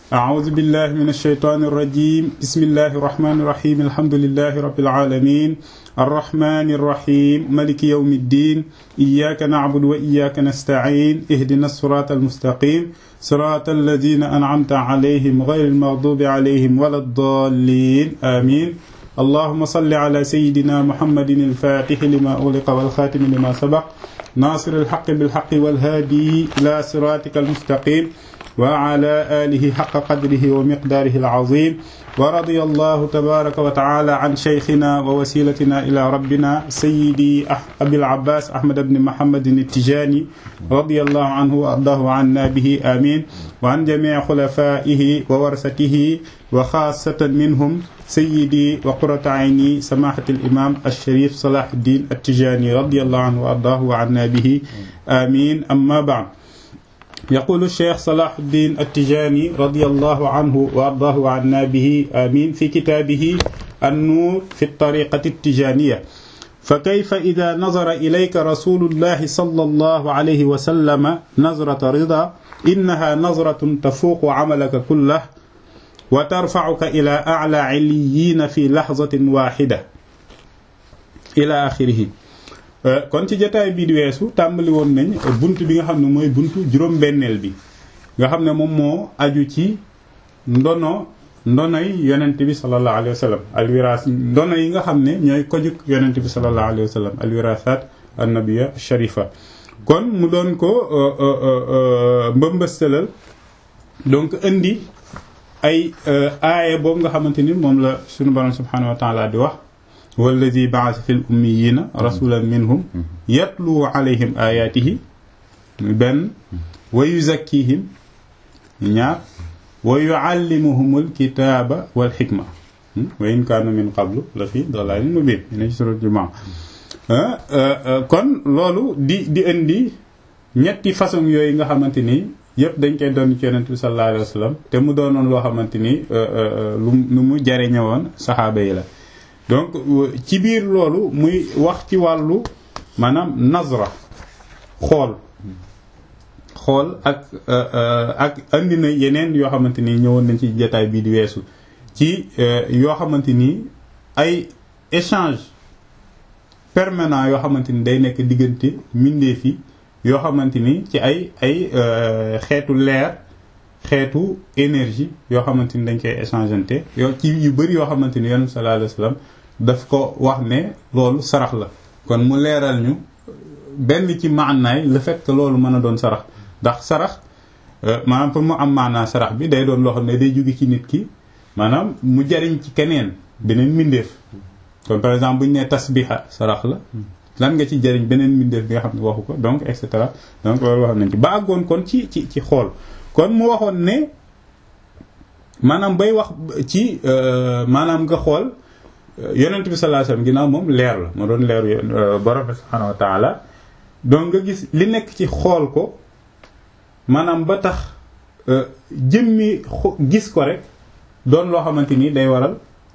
أعوذ بالله من الشيطان الرجيم بسم الله الرحمن الرحيم الحمد لله رب العالمين الرحمن الرحيم ملك يوم الدين إياك نعبد وإياك نستعين اهدنا الصراط المستقيم صراط الذين أنعمت عليهم غير المغضوب عليهم ولا الضالين آمين اللهم صل على سيدنا محمد الفاتح لما أغلق والخاتم لما سبق ناصر الحق بالحق والهادي إلى صراطك المستقيم وعلى آله حق قدره ومقداره العظيم ورضي الله تبارك وتعالى عن شيخنا ووسيلتنا إلى ربنا سيدي أبي العباس أحمد بن محمد التجاني رضي الله عنه وأرضاه عنا به آمين وعن جميع خلفائه وورثته وخاصة منهم سيدي وقرة عيني سماحة الإمام الشريف صلاح الدين التجاني رضي الله عنه وأرضاه وعنا به آمين أما بعد يقول الشيخ صلاح الدين التجاني رضي الله عنه وأرضاه عنا به آمين في كتابه النور في الطريقة التجانية فكيف إذا نظر إليك رسول الله صلى الله عليه وسلم نظرة رضا إنها نظرة تفوق عملك كله وترفعك إلى أعلى عليين في لحظة واحدة إلى آخره kon ci jotaay bii di weesu tàmbali woon nañ bunt bi nga xam ne mooy buntu juróom-benneel bi nga xam ne moom moo aju ci ndono ndonoy yonent bi sallallahu alayhi wa sallam alwiraas ndono yi nga xam ne ñooy kojuk yonent bi sallallahu alayhi wa sallam alwirasat annabiya sharifa kon mu doon ko mbëmbëstalal donc indi ay aaya boobu nga xamante ni moom la suñu borom subhanahu wa taala di wax walladi baasa fi l ummiyina rasulan minhum yatlu alayhim ayatihi benn wa yuzakkihim ñaar wa yuallimuhumul kitaaba wal xikma wa in kaanu min qablu la fi dalalin mubin ina ci surat jumaa kon loolu di di indi ñetti façon yooyu nga xamante ni yëpp dañ koy doon ci yonent bi sallallahu alayhi wa sallam te mu doonoon loo xamante ni lu lu mu jariñe woon saxaaba yi la donc ci biir loolu muy wax ci wàllu maanaam nazra xool xool ak ak andi na yeneen yoo xamante ni ñëwoon nañ ci jotaay bii di weesu ci yoo xamante ni ay échange permanent yoo xamante ni day nekk diggante mbindeef yi yoo xamante ni ci ay ay xeetu leer xeetu énergie yoo xamante ni dañ koy échangeante yoo ci yu bëri yoo xamante ni yonent sallallahu alayhi wasallam daf ko wax ne loolu sarax la kon mu leeral ñu benn ci maanaay le fait que loolu mën a doon sarax ndax sarax maanaam pour mu am maanaa sarax bi day doon loo xam ne day jóge ci nit ki maanaam mu jariñ ci keneen beneen mbindeef kon par exemple bu ñu nee tasbiha sarax la lan nga ci jariñ beneen mbindeef bi nga xam ne waxu ko donc et cetera donc loolu wax nañ ci ba àggoon kon ci ci ci xool kon mu waxoon ne maanaam bay wax ci maanaam nga xool yonent bi sallallahu alayhi wasallam ginnaaw moom leer la moo doon leeru borom bi subhanahu wa taala donc nga gis li nekk ci xool ko maanaam ba tax jëmmi gis ko rek doon loo xamante ni day waral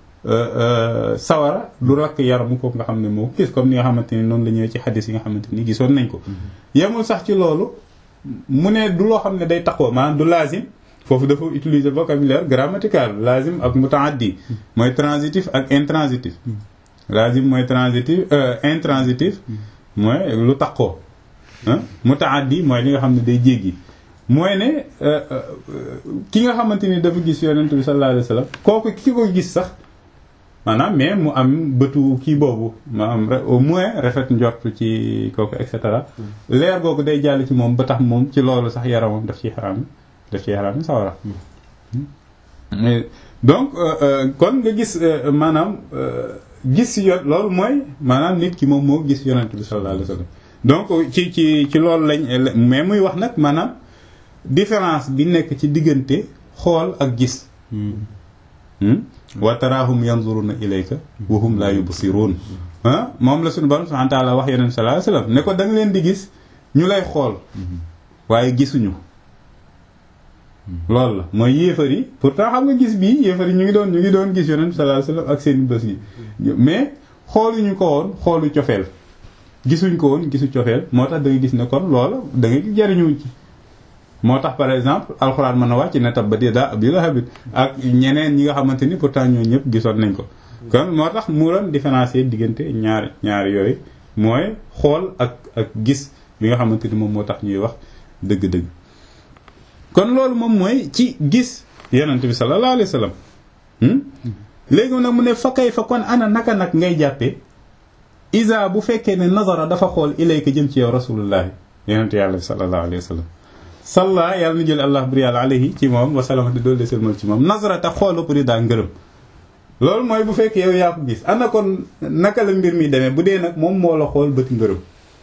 sawara du rakk yaramu ko nga xam ne moo gis comme ni nga xamante ni noonu la ñëwee ci xadis yi nga xamante ni gisoon nañ ko yemul sax ci loolu mu ne du loo xam ne day taxoo maanaam du lazim foofu dafa utiliser vocabulaire grammatical lazim ak mutaaddi mooy transitif ak intransitif lazim mooy transitif intransitif mooy lu taxoo mutaaddi mooy li nga xam ne day jéggi mooy ne ki nga xamante ni dafa gis yonent bi sallallahu alayhi wasallam kooku ki ko gis sax maanaam mais mu am bëtu kii boobu maanaam au moins rafet njort ci kooku et cetera leer googu day jàll ci moom ba tax moom ci loolu sax yaramam daf ciy xaraam daf ciy xaraam sawara donc kon nga gis maanaam gis yo loolu mooy maanaam nit ki moom moo gis yonent bi sallallahu alayhi wasallam donc ci ci ci loolu lañ mais muy wax nag maanaam différence bi nekk ci diggante xool ak gis wa taraahum yanzuruna ilayka wa hum la yubsirun ah moom la suñu borom subhanahu wa ta'ala wax yonent sallallahu alayhi wasallam ne ko da nga leen di gis ñu lay xool waaye gisuñu loolu la mooy yéefar yi pourtant xam nga gis bii yéefar yi ñu ngi doon ñu ngi doon gis yonent sallallahu alayhi wasallam ak seen bés yi mais xooluñu ko woon xoolu cofeel gisuñ ko woon gisu cofeel moo tax da nga gis ne kon loola da nga jariñu ci moo tax par exemple alxuraan mën a wàcc ne tabbat yadaa abii lahabin ak ñeneen ñi nga xamante ni pourtant ñoo ñëpp gisoon nañ ko kon moo tax mu doon différencier diggante ñaari ñaari yooyu mooy xool ak ak gis bi nga xamante ni moom moo tax ñuy wax dëgg-dëgg kon loolu moom mooy ci gis yonent bi sallallahu alayhi wa sallam léegi nag mu ne fa kay fa kon ana naka nag ngay jàppee isa bu fekkee ne nazara dafa xool ilayka jëm ci yow rasulullahi yonent yàlla sallallahu alayhi wa sallam salla yàlla na jël allah buri yàlla alayhi ci moom wasalama te doolu selmal ci moom nazara te xool ëpp daa ngërëm loolu mooy bu fekkee yow yaa ko gis ana kon naka la mbir mi demee bu dee nag moom moo la xool bëti ngërëm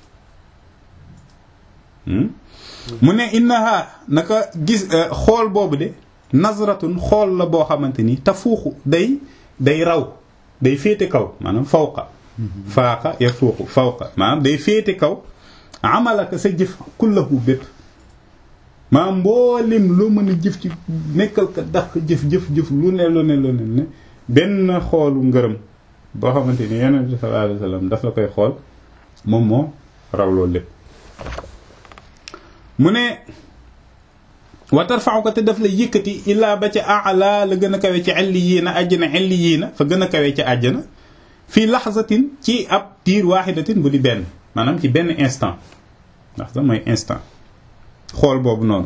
mu ne innaha naka gis xool boobu de nazratun xool la boo xamante ni tafuuxu day day raw day féete kaw maanaam fawqa faaqa ya fuuxu fawqa maanaam day féete kaw amalaka sa jëf kullahu bépp maanaam mboolim loo mën a jëf ci nekkal ka daq jëf jëf jëf lu ne lu ne lu ne ne benn xoolu ngërëm boo xamante ni yonent bi sallallahu alayhi wasallam daf la koy xool moom moo raw loolu lépp mu ne wa tarfa'u ko te daf la yëkkati illaa ba ca a'la la gën a kawe ci illiyiina àjjana illiyiina fa gën a kawe ca àjjana fii laxzatin ci ab tiir waaxidatin bu di benn maanaam ci benn instant ndax sax mooy instant xool boobu noonu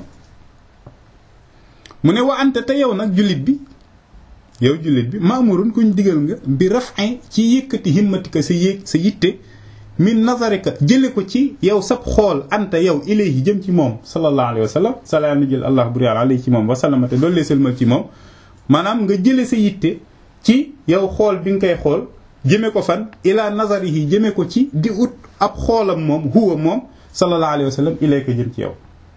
mu ne wa anta te yow nag jullit bi yow jullit bi maamurun kuñ digal nga bi raf'in ci yëkkati himmatika sa yéeg sa yitte min nazarika jële ko ci yow sab xool anta yow ilayhi jëm ci moom sallallahu alayhi wa sallam salaam na jël allah buri yàlla alayhi ci moom wasalama te doolu lee sëlmal ci moom maanaam nga jële sa yitte ci yow xool bi nga koy xool jëme ko fan ila nazarihi jëme ko ci di ut ab xoolam moom huwa moom sallallahu alayhi wa sallam ilayka jëm ci yow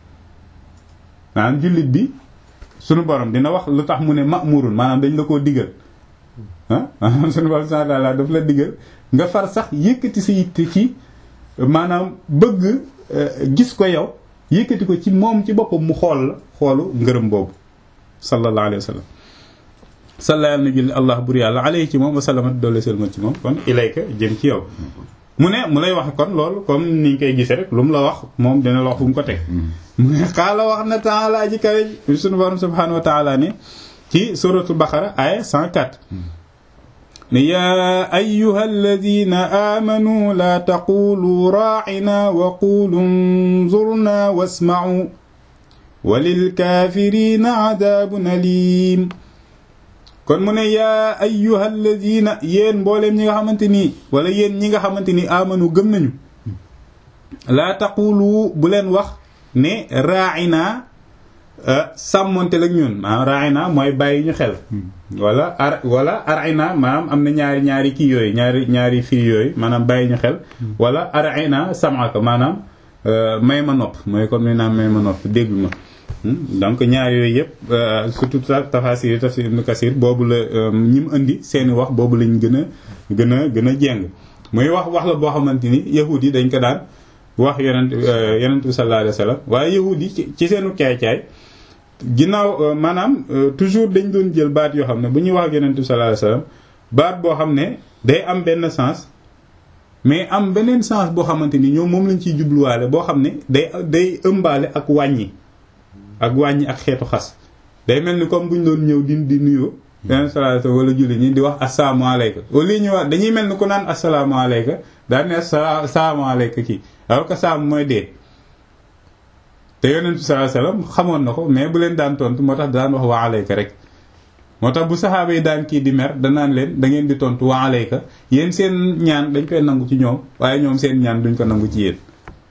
maanaam jullit bi sunu borom dina wax lu tax mu ne ma'murun maanaam dañ la koo digal ah maanaam sunu borom subhanahu wa ta'ala daf la digal nga far sax yëkkati sa yitte ci maanaam bëgg gis ko yow yëkkati ko ci moom ci boppam mu xool la xoolu ngërëm boobu sallallahu alayhi wa sallam salla na jël allah bur yàlla alayhi ci moom wa salamat doole selma ci moom kon ilayka jëm ci yow mu ne mu lay wax kon loolu comme ni ñu koy gisee rek lu mu la wax moom dina la wax fu mu ko teg mu ne xaala wax na taala ji kawe sunu borom subhanahu wa taala ne ci suratul baqara aya 104 ne yaa ayyuha alladina amanu laa taqulu raacina wa qulu nzurna wasma'u wa lilkaafirina cadaabun aliim kon mu ne yaa ayyuha alladina yéen mbooleem ñi nga xamante nii wala yéen ñi nga xamante ni amanu gëm nañu laa taqulu bu leen wax ne raacina sàmmonte lak ñun maanaam raina mooy bàyyi ñu xel wala ar wala arina maanaam am na ñaari ñaari kii yooyu ñaari ñaari fii yooyu maanaam bàyyi ñu xel wala arina samaka maanaam may ma nopp mooy comme ni naan may ma nopp déglu ma donc ñaar yooyu yëpp surtout tafasir tafsir ibn kasir boobu la ñi mu indi seeni wax boobu lañ gën a gën a gën a jeng muy wax wax la boo xamante ni yahud yi dañ ko daan wax yonent yonent bi sallallahu alayhi wa sallam waaye yahud yi ci seenu caay-caay ginnaaw maanaam toujours dañ doon jël baat yoo xam ne bu ñuy wax ak yonent bi sallallahu alayhi wasallam baat boo xam ne day am benn sens mais am beneen sens boo xamante ni ñoom moom lañ ciy jubluwaale boo xam ne day day ëmbaale ak wàññi ak wàññi ak xeetu xas day mel ni comme bu ñu doon ñëw di di nuyoo yonent bi sallallahu alayhi wasallam wala julli ñi di wax asalaamaaleyka au lieu ñu wax dañuy mel ni ku naan asalaamaaleyka daan ne asalaamaaleyka kii alors que saam mooy dee te yonent bi sallallahu alayhi wasallam xamoon na ko mais bu leen daan tontu moo tax daan wax wa alayka rek moo tax bu saxaaba yi daan kii di mer danaan leen da ngeen di tontu wa alayka yéen seen ñaan dañ koy nangu ci ñoom waaye ñoom seen ñaan duñ ko nangu ci yéen.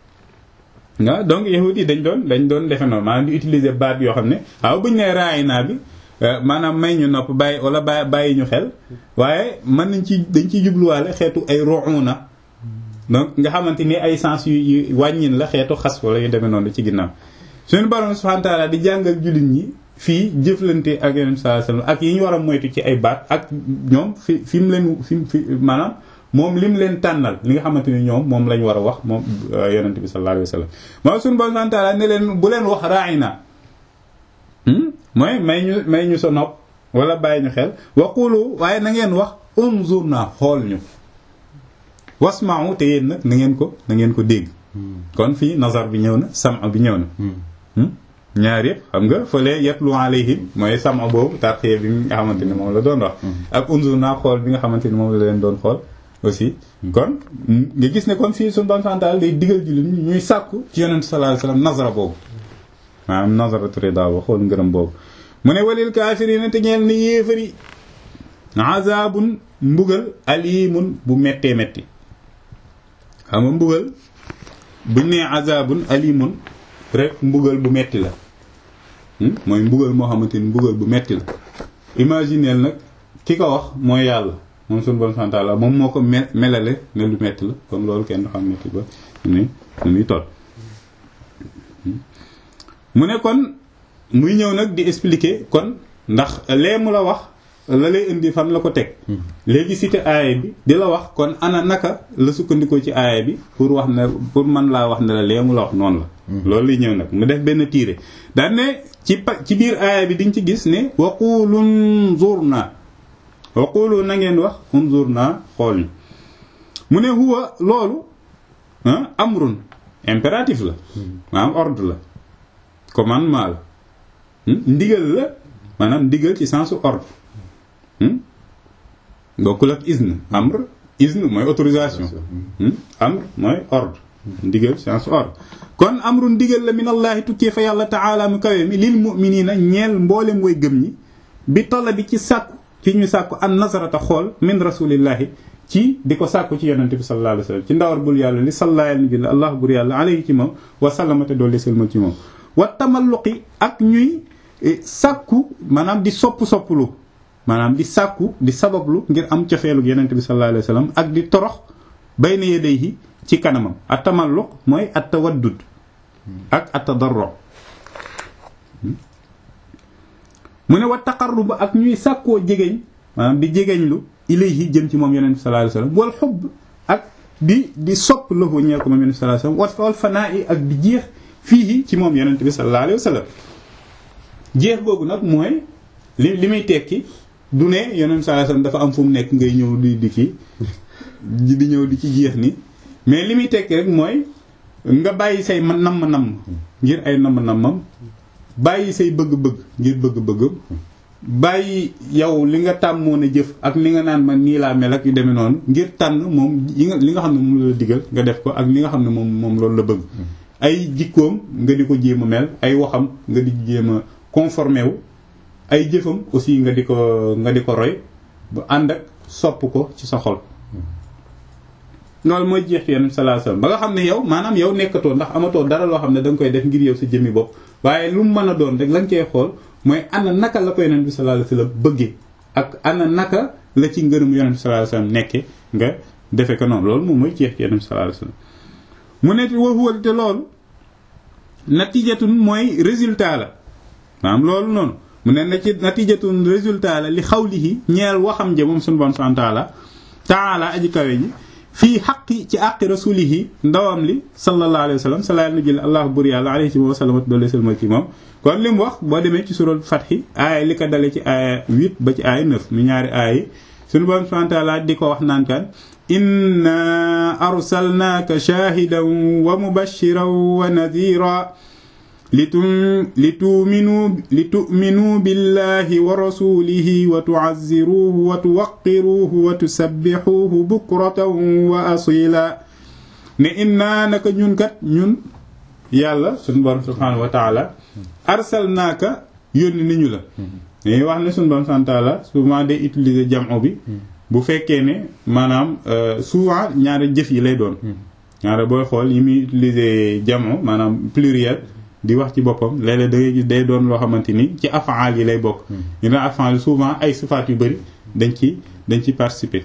waaw donc yahudi yi dañ doon dañ doon defe noonu maanaam di utiliser baat yoo xam ne waaw buñ nee raay naa bi maanaam may ñu nopp bàyyi wala bàyyi ñu xel waaye mën nañ ci dañ ciy jubluwaale xeetu ay ruuna donc nga xamante ni ay sens yu yu wàññin la xeetu xas wala yu demee noonu ci ginnaaw suñu borom subhanahu wa ta'ala di jàngal jullit ñi fii jëflante ak yonent sallallahu alayhi wasallam ak yi ñu war a moytu ci ay baat ak ñoom fi fi mu leen fi fi maanaam moom lim leen tànnal li nga xamante ni ñoom moom lañ war a wax moom yonent bi sallallahu alayhi wasallam moom suñu borom subhanahu wa ta'ala ne leen bu leen wax ra'ina mooy may ñu may ñu sa nopp wala bàyyi ñu xel waqulu waaye na ngeen wax unzurna xool ñu wasma'u te yéen nag na ngeen ko na ngeen ko dégg kon fii nazar bi ñëw na sam bi ñëw na ñaar yëpp xam nga fële yatlu alayhim mooy sama boobu tarxiya bi nga xamante ni moom la doon wax ak unzur naa xool bi nga xamante ni moom la leen doon xool aussi kon nga gis ne kon fii suñu bon santal day digal jullit ñi ñuy sàkku ci yonent sallallahu alayhi wasallam nazara boobu maanaam nazaratu rida ba xool ngërëm boobu mu ne walil kaafiriina te ñeel ni yéefari azabun mbugal alimun bu méttee métti xam nga mbugal buñ nee azabun alimun rek mbugal bu metti la mooy mbugal moo xamante ni mbugal bu metti la imagineel nag ki ko wax mooy yàlla moom suñu bon santaala moom moo ko me melale ne lu metti la comme loolu kenn du xam metti ba ni nu muy toll mu ne kon muy ñëw nag di expliquer kon ndax lee mu la wax la lay indi fan la ko teg léegi cité aaya bi di la wax kon ana naka la sukkandikoo ci aaya bi pour wax ne pour man laa wax ne la lee mu la wax noonu la loolu lay ñëw nag mu def benn tiire daan ne ci pa ci biir aaya bi diñ ci gis ne waqulu unzurna waqulu na ngeen wax unzurna xool ñu mu ne huwa loolu amrun impératif la maanaam ordre la commandement la ndigal la maanaam ndigal ci sensu ordre bokkul ak izn amr izn mooy autorisation amr mooy ordre ndigal sensu ordre kon amru ndigal la min allahi tukkee fa yàlla taala mu kawe mi lil mu'minina ñeel mboolem way gëm ñi bi tolla bi ci sàkku ci ñu sàkku an nazarata xool min rasulillahi ci di ko sàkku ci yonente bi sallallahu alayhi wasallam ci ndawar bul yàlla li sallallahu alayhi wa allah bur yàlla alayhi ci moom wa sallamate doolli sëlmal ci moom wa tamalluqi ak ñuy sàkku maanaam di sopp sopplu maanaam di sàkku di sabablu ngir am cofeelu yonente bi sallallahu alayhi wasallam ak di torox bayna yadayhi ci kanamam at tamalluq mooy at tawaddud ak at tadarru mu ne wa taqarrub ak ñuy sàkkoo jegeñ maanaam di jegeñlu ilayhi jëm ci moom yonent bi sallallahu alayhi wasallam wal xubb ak di di sopp lahu ñeel ko moom yonent bi sallallahu alayhi wasallam wal fanaa yi ak di jeex fii ci moom yonent bi sallallahu alayhi wasallam jeex googu nag mooy li li muy tekki du ne yonent bi sallallahu alayhi wasallam dafa am fu mu nekk ngay ñëw di di kii di ñëw di ci jeex ni mais li muy tekki rek mooy nga bàyyi say namm-namm ngir ay namm-nammam bàyyi say bëgg-bëgg ngir bëgg-bëggam bàyyi yow li nga tàmmoon a jëf ak li nga naan man nii laa mel ak yu demee noonu ngir tànn moom yi nga li nga xam ne moom la digal nga def ko ak li nga xam ne moom moom loolu la bëgg ay jikkoom nga di ko jéem a mel ay waxam nga di jéem a conformé wu ay jëfam aussi nga di ko nga di ko roy ba ànd ak sopp ko ci sa xol loolu mooy jeex ci yonent sallallahu alayhi wasallam ba nga xam ne yow maanaam yow nekkatoo ndax amatoo dara loo xam ne da nga koy def ngir yow sa jëmmi bopp waaye lu mu mën a doon rek la nga cey xool mooy ana naka la ko yonent bi sallallahu alayhi wasallam bëggee ak ana naka la ci ngërëm yonent bi sallallahu alayhi wasallam nekke nga defe ko noonu loolu moom mooy jeex ci yonent bi sallallahu alayhi wasallam mu ne wa huwa te loolu natijatun mooy résultat la maanaam loolu noonu mu ne na ci natijatun résultat la li xawlihi ñeel waxam ja moom suñu bon subhanahu wa ta'ala ta'ala aji kawe ji fii xaqi ci àqi rasulihi ndawam li sallallahu alayhi wa sallam salaa na jël allahu bur yàlla alayhi wa sallam doole salma ci moom kon li mu wax boo demee ci sural fatxi aaya li ko dale ci aaya 8 ba ci aaya 9 mu ñaari aaya yi suñu borom subhanahu wa ta'ala di ko wax naan kan inna arsalnaaka shahidan wa mubashiran wa nadhira litu'minu litu'minu billahi wa rasulihi wa tu'azziruhu wa tuwaqqiruhu wa tusabbihuhu bukratan wa asila ne inna naka ñun kat ñun yàlla suñu borom subhanahu wa ta'ala arsalnaaka yónni ni ñu la dañuy wax ne suñu borom subhanahu wa ta'ala souvent day utiliser jam'u bi bu fekkee ne maanaam souvent ñaari jëf yi lay doon ñaari booy xool yi muy utiliser jam'u maanaam pluriel di wax ci boppam léeg-léeg da ngay gis day doon loo xamante ni ci afaal yi lay bokk ñu ne afaal yi souvent ay sifaat yu bëri dañ ci dañ ci participer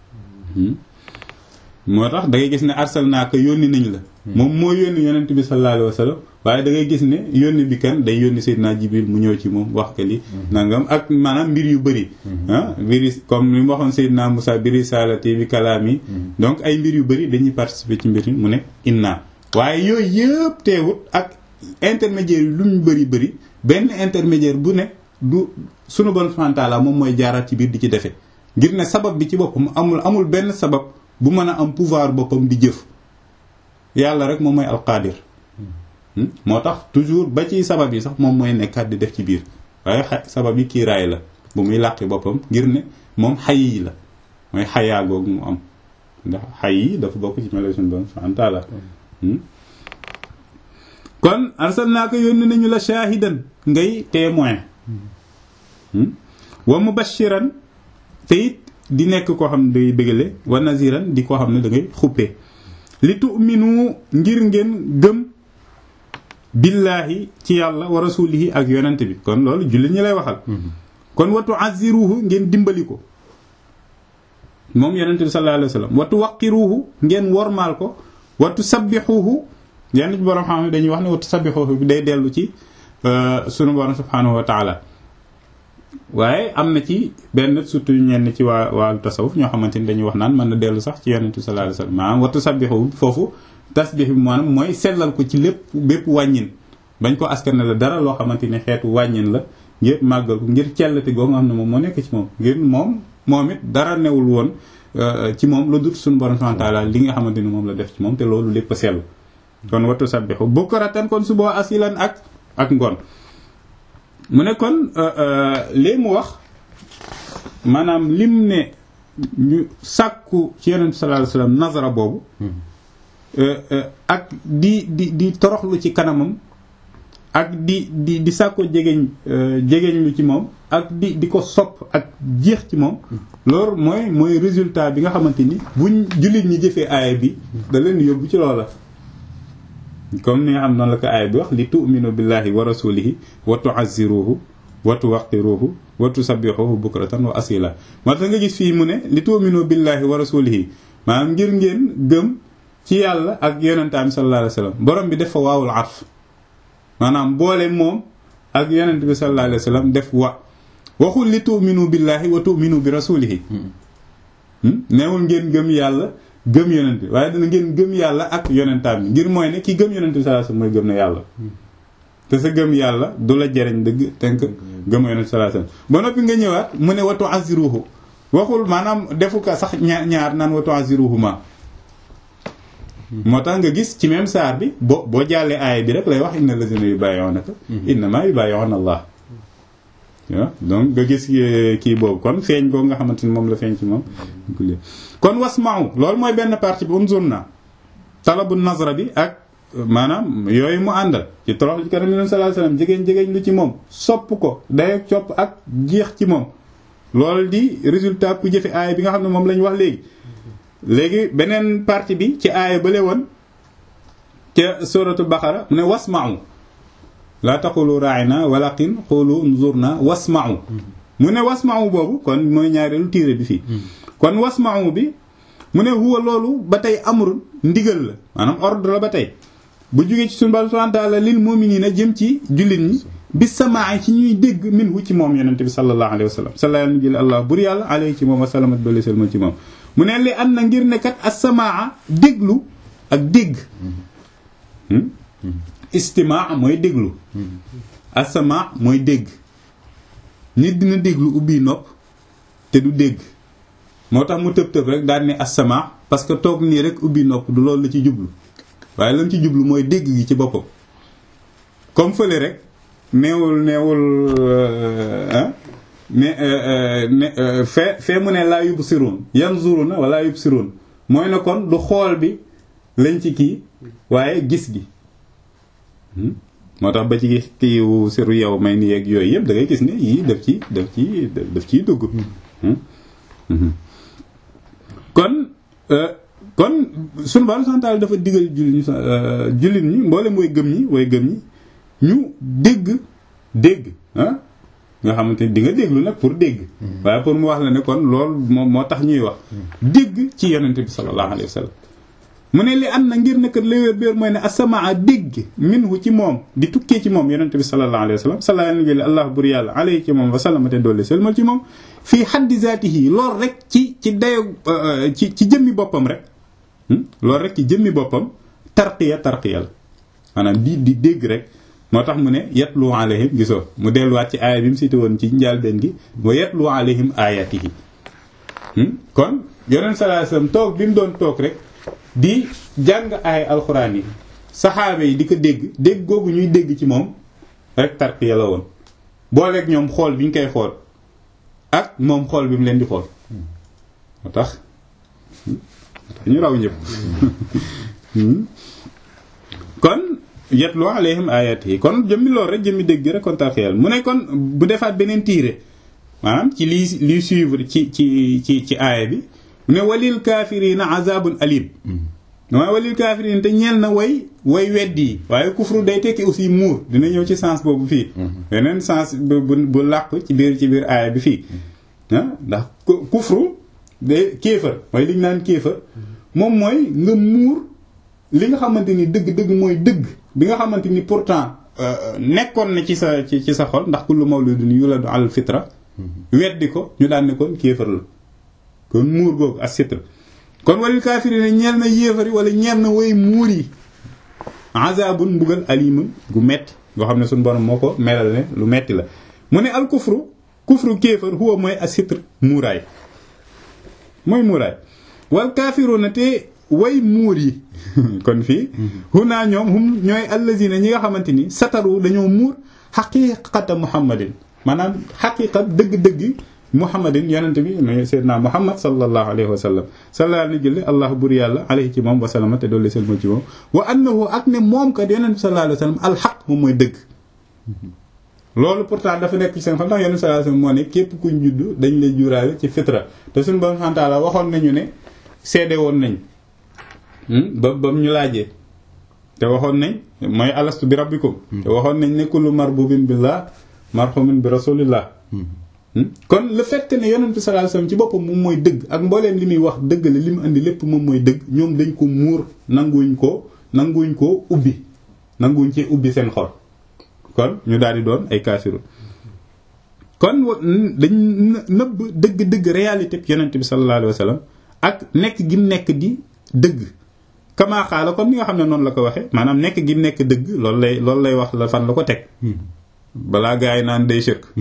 moo tax da ngay gis ne arsalnaaka yónni nañ la moom moo yónni yonent bi sallallahu alayhi wa sallam waaye da ngay gis ne yónni bi kan day yónni Seydina Jibril mu ñëw ci moom wax ka li nangam ak maanaam mbir yu bëri ah biri comme li mu waxoon Seydina Moussa bi risalati bi kalaami donc ay mbir yu bëri dañuy participer ci mbir yi mu ne inna waaye yooyu yëpp teewut ak intermédiaire yi lu ñu bëri bëri benn intermédiaire bu ne du sunu bon fantaala moom mooy jaaraat ci biir di ci defe ngir ne sabab bi ci boppam amul amul benn sabab bu mën a am pouvoir boppam di jëf yàlla rek moom mooy alqaadir moo tax toujours ba ci sabab yi sax moom mooy nekkaat di def ci biir waaye sabab yi kiiraay la bu muy làqi boppam ngir ne moom xay yi la mooy xayaa googu mu am ndax xay yi dafa bokk ci melo suñu borom subhanahu wa taala kon arsalnaaka yónni nañu la shaahidan ngay témoin wa mubashiran te it di nekk koo xam ne day bëggale wa naziran di koo xam ne da ngay xuppe li tu'minu ngir ngeen gëm billaahi ci yàlla wa rasulihi ak yonent bi kon loolu jullit ñi lay waxal kon watu aziruhu ngeen dimbali ko moom yonent bi sallallahu alayhi wa sallam watu waqiruhu ngeen wormaal ko watu sabbixuhu yenn ci borom xam ne dañuy wax ne watu sabbixuhu bi day dellu ci sunu borom subhanahu wa taala waaye am na ci benn surtout ñenn ci waa waa tasawuf ñoo xamante ni dañuy wax naan mën na dellu sax ci yonent bi sallallahu alayhi wa sallam maanaam watu sabbixuhu foofu tasbix bi maanaam mooy sellal ko ci lépp bépp wàññin bañ ko askan la dara loo xamante ne xeetu wàññin la ngir màggal ko ngir cellati goo nga xam ne moom moo nekk ci moom ngir moom moom it dara newul woon ci moom lu dut suñu borom subhanahu wa ta'ala li nga xamante ni moom la def ci moom te loolu lépp sell kon wattu sabbixu bukratan kon suba asilan ak ak ngoon mu ne kon lii mu wax maanaam lim ne ñu sàkku ci yonent sallallahu alayhi wasallam nazara boobu ak di di di toroxlu ci kanamam ak di di di sàkko jegeñ jegeñ lu ci moom ak di di ko sopp ak jeex ci moom loolu mooy mooy résultat bi nga xamante ni buñ jullit ñi jëfee aaya bi da leen yóbbu ci loola comme ni nga xam noonu la ko aaya bi wax li tu'minu billahi wa rasulihi wa tu'azziruhu wa tuwaqqiruhu wa tusabbihuhu bukratan wa asila moo tax nga gis fii mu ne li tu'minu billahi wa rasulihi maanaam ngir ngeen gëm ci yàlla ak yonentaam sallallahu alayhi wa sallam borom bi def fa waawul arf maanaam boole moom ak yonent bi sallallahu alayhi wa sallam def wa waxul li tu'minu billahi wa tu'minu bi rasulihi neewul ngeen gëm yàlla gëm yonent bi waaye dana ngeen gëm yàlla ak yonentaam bi ngir mooy ne ki gëm yonent bi sallallahu alayhi wa sallam mooy gëm na yàlla te sa gëm yàlla du la jariñ dëgg tenk gëm yonent bi sallallahu alayhi wa sallam ba noppi nga ñëwaat mu ne wa tu'azziruhu waxul maanaam defu ko sax ñaar ñaar naan wa tu'azziruhu ma moo tax nga gis ci même saar bi boo boo jàllee aaya bi rek lay wax inna lazina yubayyi'unaka innama yubayyi'una Allah waaw donc nga gis kii boobu kon feeñ boobu nga xamante ni moom la feeñ ci moom kon wasma'u loolu mooy benn partie bi unzurna talabu nazra bi ak maanaam yooyu mu àndal ci torox ci kanam sallallahu alayhi wasallam jigéen jigéen lu ci moom sopp ko day copp ak jeex ci moom loolu di résultat ku jëfe aaya bi nga xam ne moom lañ wax léegi léegi beneen partie bi ci aaya bale woon ca suratul baqara mu ne wasma'u laa taqulu ra'ina walakin qulu unzurna wasma'u mu ne wasma'u boobu kon mooy ñaareelu tiire bi fii kon wasma'u bi mu ne huwa loolu ba tey amrun ndigal la maanaam ordre la ba tey bu jógee ci sunu Boroom subhaanahu wa ta'aala lil mu'miniina jëm ci jullit ñi bi samaa ci ñuy dégg minhu ci moom yonente bi sallallahu alayhi wa sallam sallallahu alayhi allah bur yàlla alayhi ci moom wa salamat doole selmal ci moom mu ne li am na ngir ne kat as-samaa déglu ak dégg istimaa mooy déglu as-samaa mooy dégg nit dina déglu ubbi nopp te du dégg moo tax mu tëb tëb rek daal ne as-samaa parce que toog nii rek ubbi nopp du loolu la ci jublu waaye lan ci jublu mooy dégg gi ci boppam comme fële rek neewul neewul ah ne ne fee fee mu ne laa yubsiruun yanzuruna wala yubsiruun mooy na kon du xool bi lañ ci kii waaye gis gi moo tax ba ci gis kiiwu siru yow may ni yeeg yooyu yëpp da ngay gis ne yii daf ci daf ci daf ciy dugg kon kon sunu Boroom santaal dafa digal jullit ñi jullit ñi mboolem way gëm ñi way gëm ñi ñu dégg dégg ah nga xamante ni di nga déglu nag pour dégg waaye pour mu wax la ne kon loolu moom moo tax ñuy wax dégg ci yonente bi sallallahu alayhi wa sallam mu ne li am na ngir nekkat léwéer béer mooy ne asamaa dégg minhu ci moom di tukkee ci moom yonente bi sallallahu alayhi wa sallam sallallahu alayhi allah bur yàlla alayhi ci moom wa sallamate doole selmal ci moom fii xaddi zaatihi loolu rek ci ci dayo ci ci jëmmi boppam rek loolu rek ci jëmmi boppam tarqiya tarqiya la maanaam di di dégg rek moo tax mu ne yatlu alayhim gisoo mu delluwaat ci aaya bi mu cité woon ci njàlbeen gi wa yatlu alayhim ayatihi kon yonent sallallahu alayhi wasallam toog bi mu doon toog rek di jàng aaya alxuraan yi saxaaba yi di ko dégg dégg googu ñuy dégg ci moom rek tarqiya la woon booleeg ñoom xool bi ñu koy xool ak moom xool bi mu leen di xool moo tax ñu raw ñëpp kon yatlu alayhim ayatihi kon jëmmi loolu rek jëmmi dégg rek kon tarqiyal mu ne kon bu defaat beneen tiire maanaam ci lii lii suivre ci ci ci ci aaya bi mu ne walil kaafirina azabun alim waaye walil kaafirina te ñeel na way way weddi yi waaye kufru day tekki aussi muur dina ñëw ci sens boobu fii beneen sens bu bu làqu ci biir ci biir aaya bi fii ah ndax kufru de kéefër mooy li ñu naan kéefër moom mooy nga muur li nga xamante ni dëgg-dëgg mooy dëgg bi nga xamante ni pourtant nekkoon na ci sa ci ci sa xol ndax kullu mawludun yuladu al fitra weddi ko ñu daan ne kon kéefër la kon muur googu ak sitra kon walil kaafirina ñeel na yéefari wala ñeel na way muur yi azabun mbugal alimun gu metti goo xam ne suñu borom moo ko melal ne lu metti la mu ne al kufru kufru kéefar huwa mooy asitr muuraay mooy muuraay wal kaafiruna te way muur yi kon fii huna ñoom hum ñooy allazina ñi nga xamante ni sataru dañoo muur xaqiqata muhammadin maanaam xaqiqa dëgg-dëgg muhammadin yonente bi no seydna muhammad sallallahu alayhi wa sallam sallallahu ni jële allah bur yàlla alayhi ci moom wasalama te doolli selma ci moom wa annahu ak ne moom kat yonente bi sallallahu alayhi wa sallam alxaq moom mooy dëgg loolu pourtant dafa nekk ci seen xam ndax yonente sallallahu alayhi wa sallam moo ne képp kuñ judd dañ lay juraale ci fitra te suñu borom xantaala waxoon nañu ne seede woon nañ ba ba ñu laajee te waxoon nañ mooy alastu bi rabbikum te waxoon nañ ne kullu marbubin billah marhumin bi rasulillah kon le fait que ne yonent bi sallallahu alayhi wasallam ci boppam moom mooy dëgg ak mbooleem li muy wax dëgg la li mu indi lépp moom mooy dëgg ñoom dañ ko muur nanguwuñ ko nanguwuñ ko ubbi nanguwuñ ci ubbi seen xol kon ñu daal di doon ay kaafiru kon dañ nëbb dëgg-dëgg réalité bi yonent bi sallallahu alayhi wasallam ak nekk gi mu nekk di dëgg kamaa xaala comme ni nga xam ne noonu la ko waxee maanaam nekk gi mu nekk dëgg loolu lay loolu lay wax la fan la ko teg balaa gaa yi naan day sëkk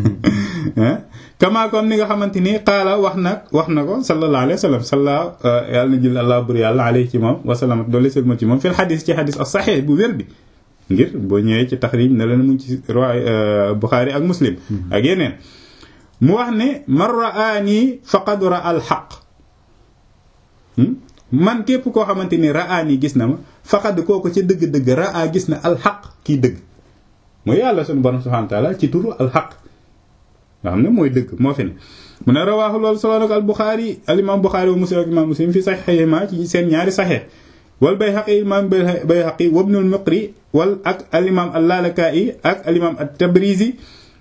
kama comme ni nga xamante ni xaala wax nag wax na ko sallallahu alayhi wa sallam salla yàlla na jël allah bur yàlla alayhi ci moom wasalaam doole sëlma ci moom fil xadis ci xadis as saxee bu wér bi ngir boo ñëwee ci taxrij ne leen mu ngi ci roi Buxaari ak Muslim ak yeneen mu wax ne man raani faqad ra al xaq man képp koo xamante ni raani gis na ma faqad kooku ci dëgg-dëgg raa gis na al xaq kii dëgg mooy yàlla sunu borom subhanahu wa ta'ala ci turu alxaq nga xam ne mooy dëgg moo fi ne mu ne rawaaxu loolu solo nag al buxaari al imam buxaari wa muslim ak imam muslim fi saxiixayhima ci seen ñaari saxiix wal bayhaqi imam bayhaqi wa ibnul muqri wal ak al imam al lalaka'i ak al imam at tabrizi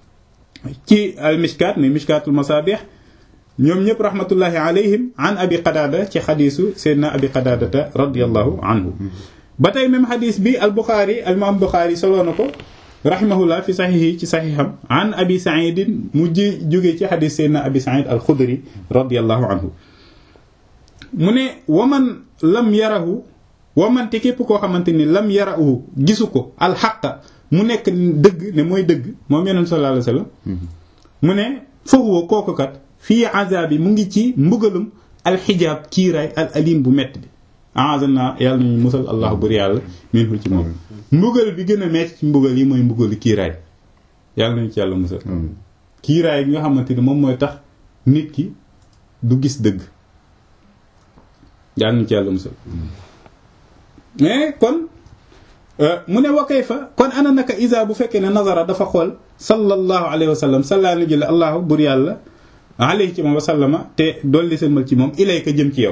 ci al mishkat muy mishkatul masabih ñoom ñëpp rahmatullahi alayhim an abi qadada ci xadiisu seydna abi qadadata radiyallahu anhu ba tey même xadiis bi al buxaari al imam buxaari solo na ko rahimahullah fi saxiixi ci saxiixam an abi saidin mu ji jógee ci xadis seydna abi said al xudri radiallahu anhu mu ne waman lam yarahu waman te képp koo xamante ni lam yarahu gisu ko alxaqa mu nekk dëgg ne mooy dëgg moom yonent sallallahu alayhi wasallam mu ne fahuwa kooku kat fii azabi mu ngi ci mbugalum alxijaab kiiraay al alim bu metti bi aazana yàlla nañu musal allah bur yàlla minhu ci moom mbugal bi gën a metti ci mbugal yi mooy mbugalu kiiraay yàlla nañu ci yàlla musal kiiraay bi nga xamante ni moom mooy tax nit ki du gis dëgg yàlla nañu ci yàlla musal mais kon mu ne wakay fa kon ana naka isa bu fekkee ne nazara dafa xool sallallahu alayhi wa sallam sallaa na jële allahu bur yàlla alayhi ci moom wa sallama te dolli sëlmal ci moom ilayka jëm ci yow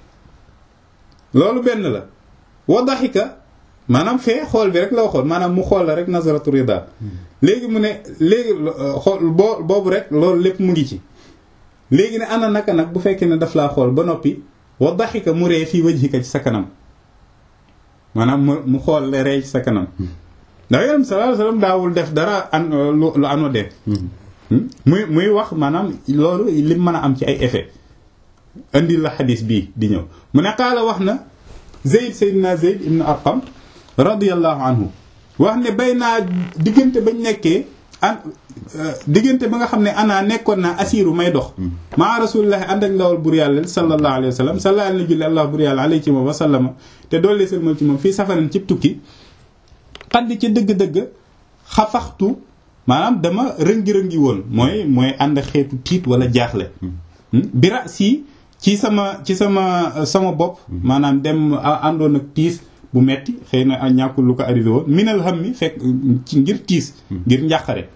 loolu benn la wa daxika maanaam fee xool bi rek la waxoon maanaam mu xool la rek nazaratu rida léegi mu ne léegi xool boo boobu rek loolu lépp mu ngi ci léegi ne ana naka nag bu fekkee ne daf laa xool ba noppi wa daxika mu ree fii wajhika ci sa kanam maanaam mu mu xool la ree ci sa kanam ndax yonent bi sallallahu alayhi wasallam daawul def dara an lu anodin muy muy wax maanaam loolu lim mën a am ci ay effet indi la xadis bii di ñëw mu ne qaala wax na Zayd Seydina Zayd ibn Arqam radiyallahu anhu wax ne bay naa diggante bañ nekkee an diggante ba nga xam ne ana nekkoon naa asiru may dox maa rasulillahi ànd ak ndawal bur yàlla sallallahu alayhi wa sallam sallallahu alayhi julli allah bur yàlla alayhi ci moom wa sallama te doole sëlmal ci moom fii safaran cib tukki xaddi ci dëgg-dëgg xafaxtu maanaam dama rëngi-rëngi woon mooy mooy ànd xeetu tiit wala jaaxle bira si ci sama ci sama sama bopp maanaam dem àndoon ak tiis bu metti xëy na ñàkkul lu ko arrivé woon minal xam mi fekk ci ngir tiis ngir njàqare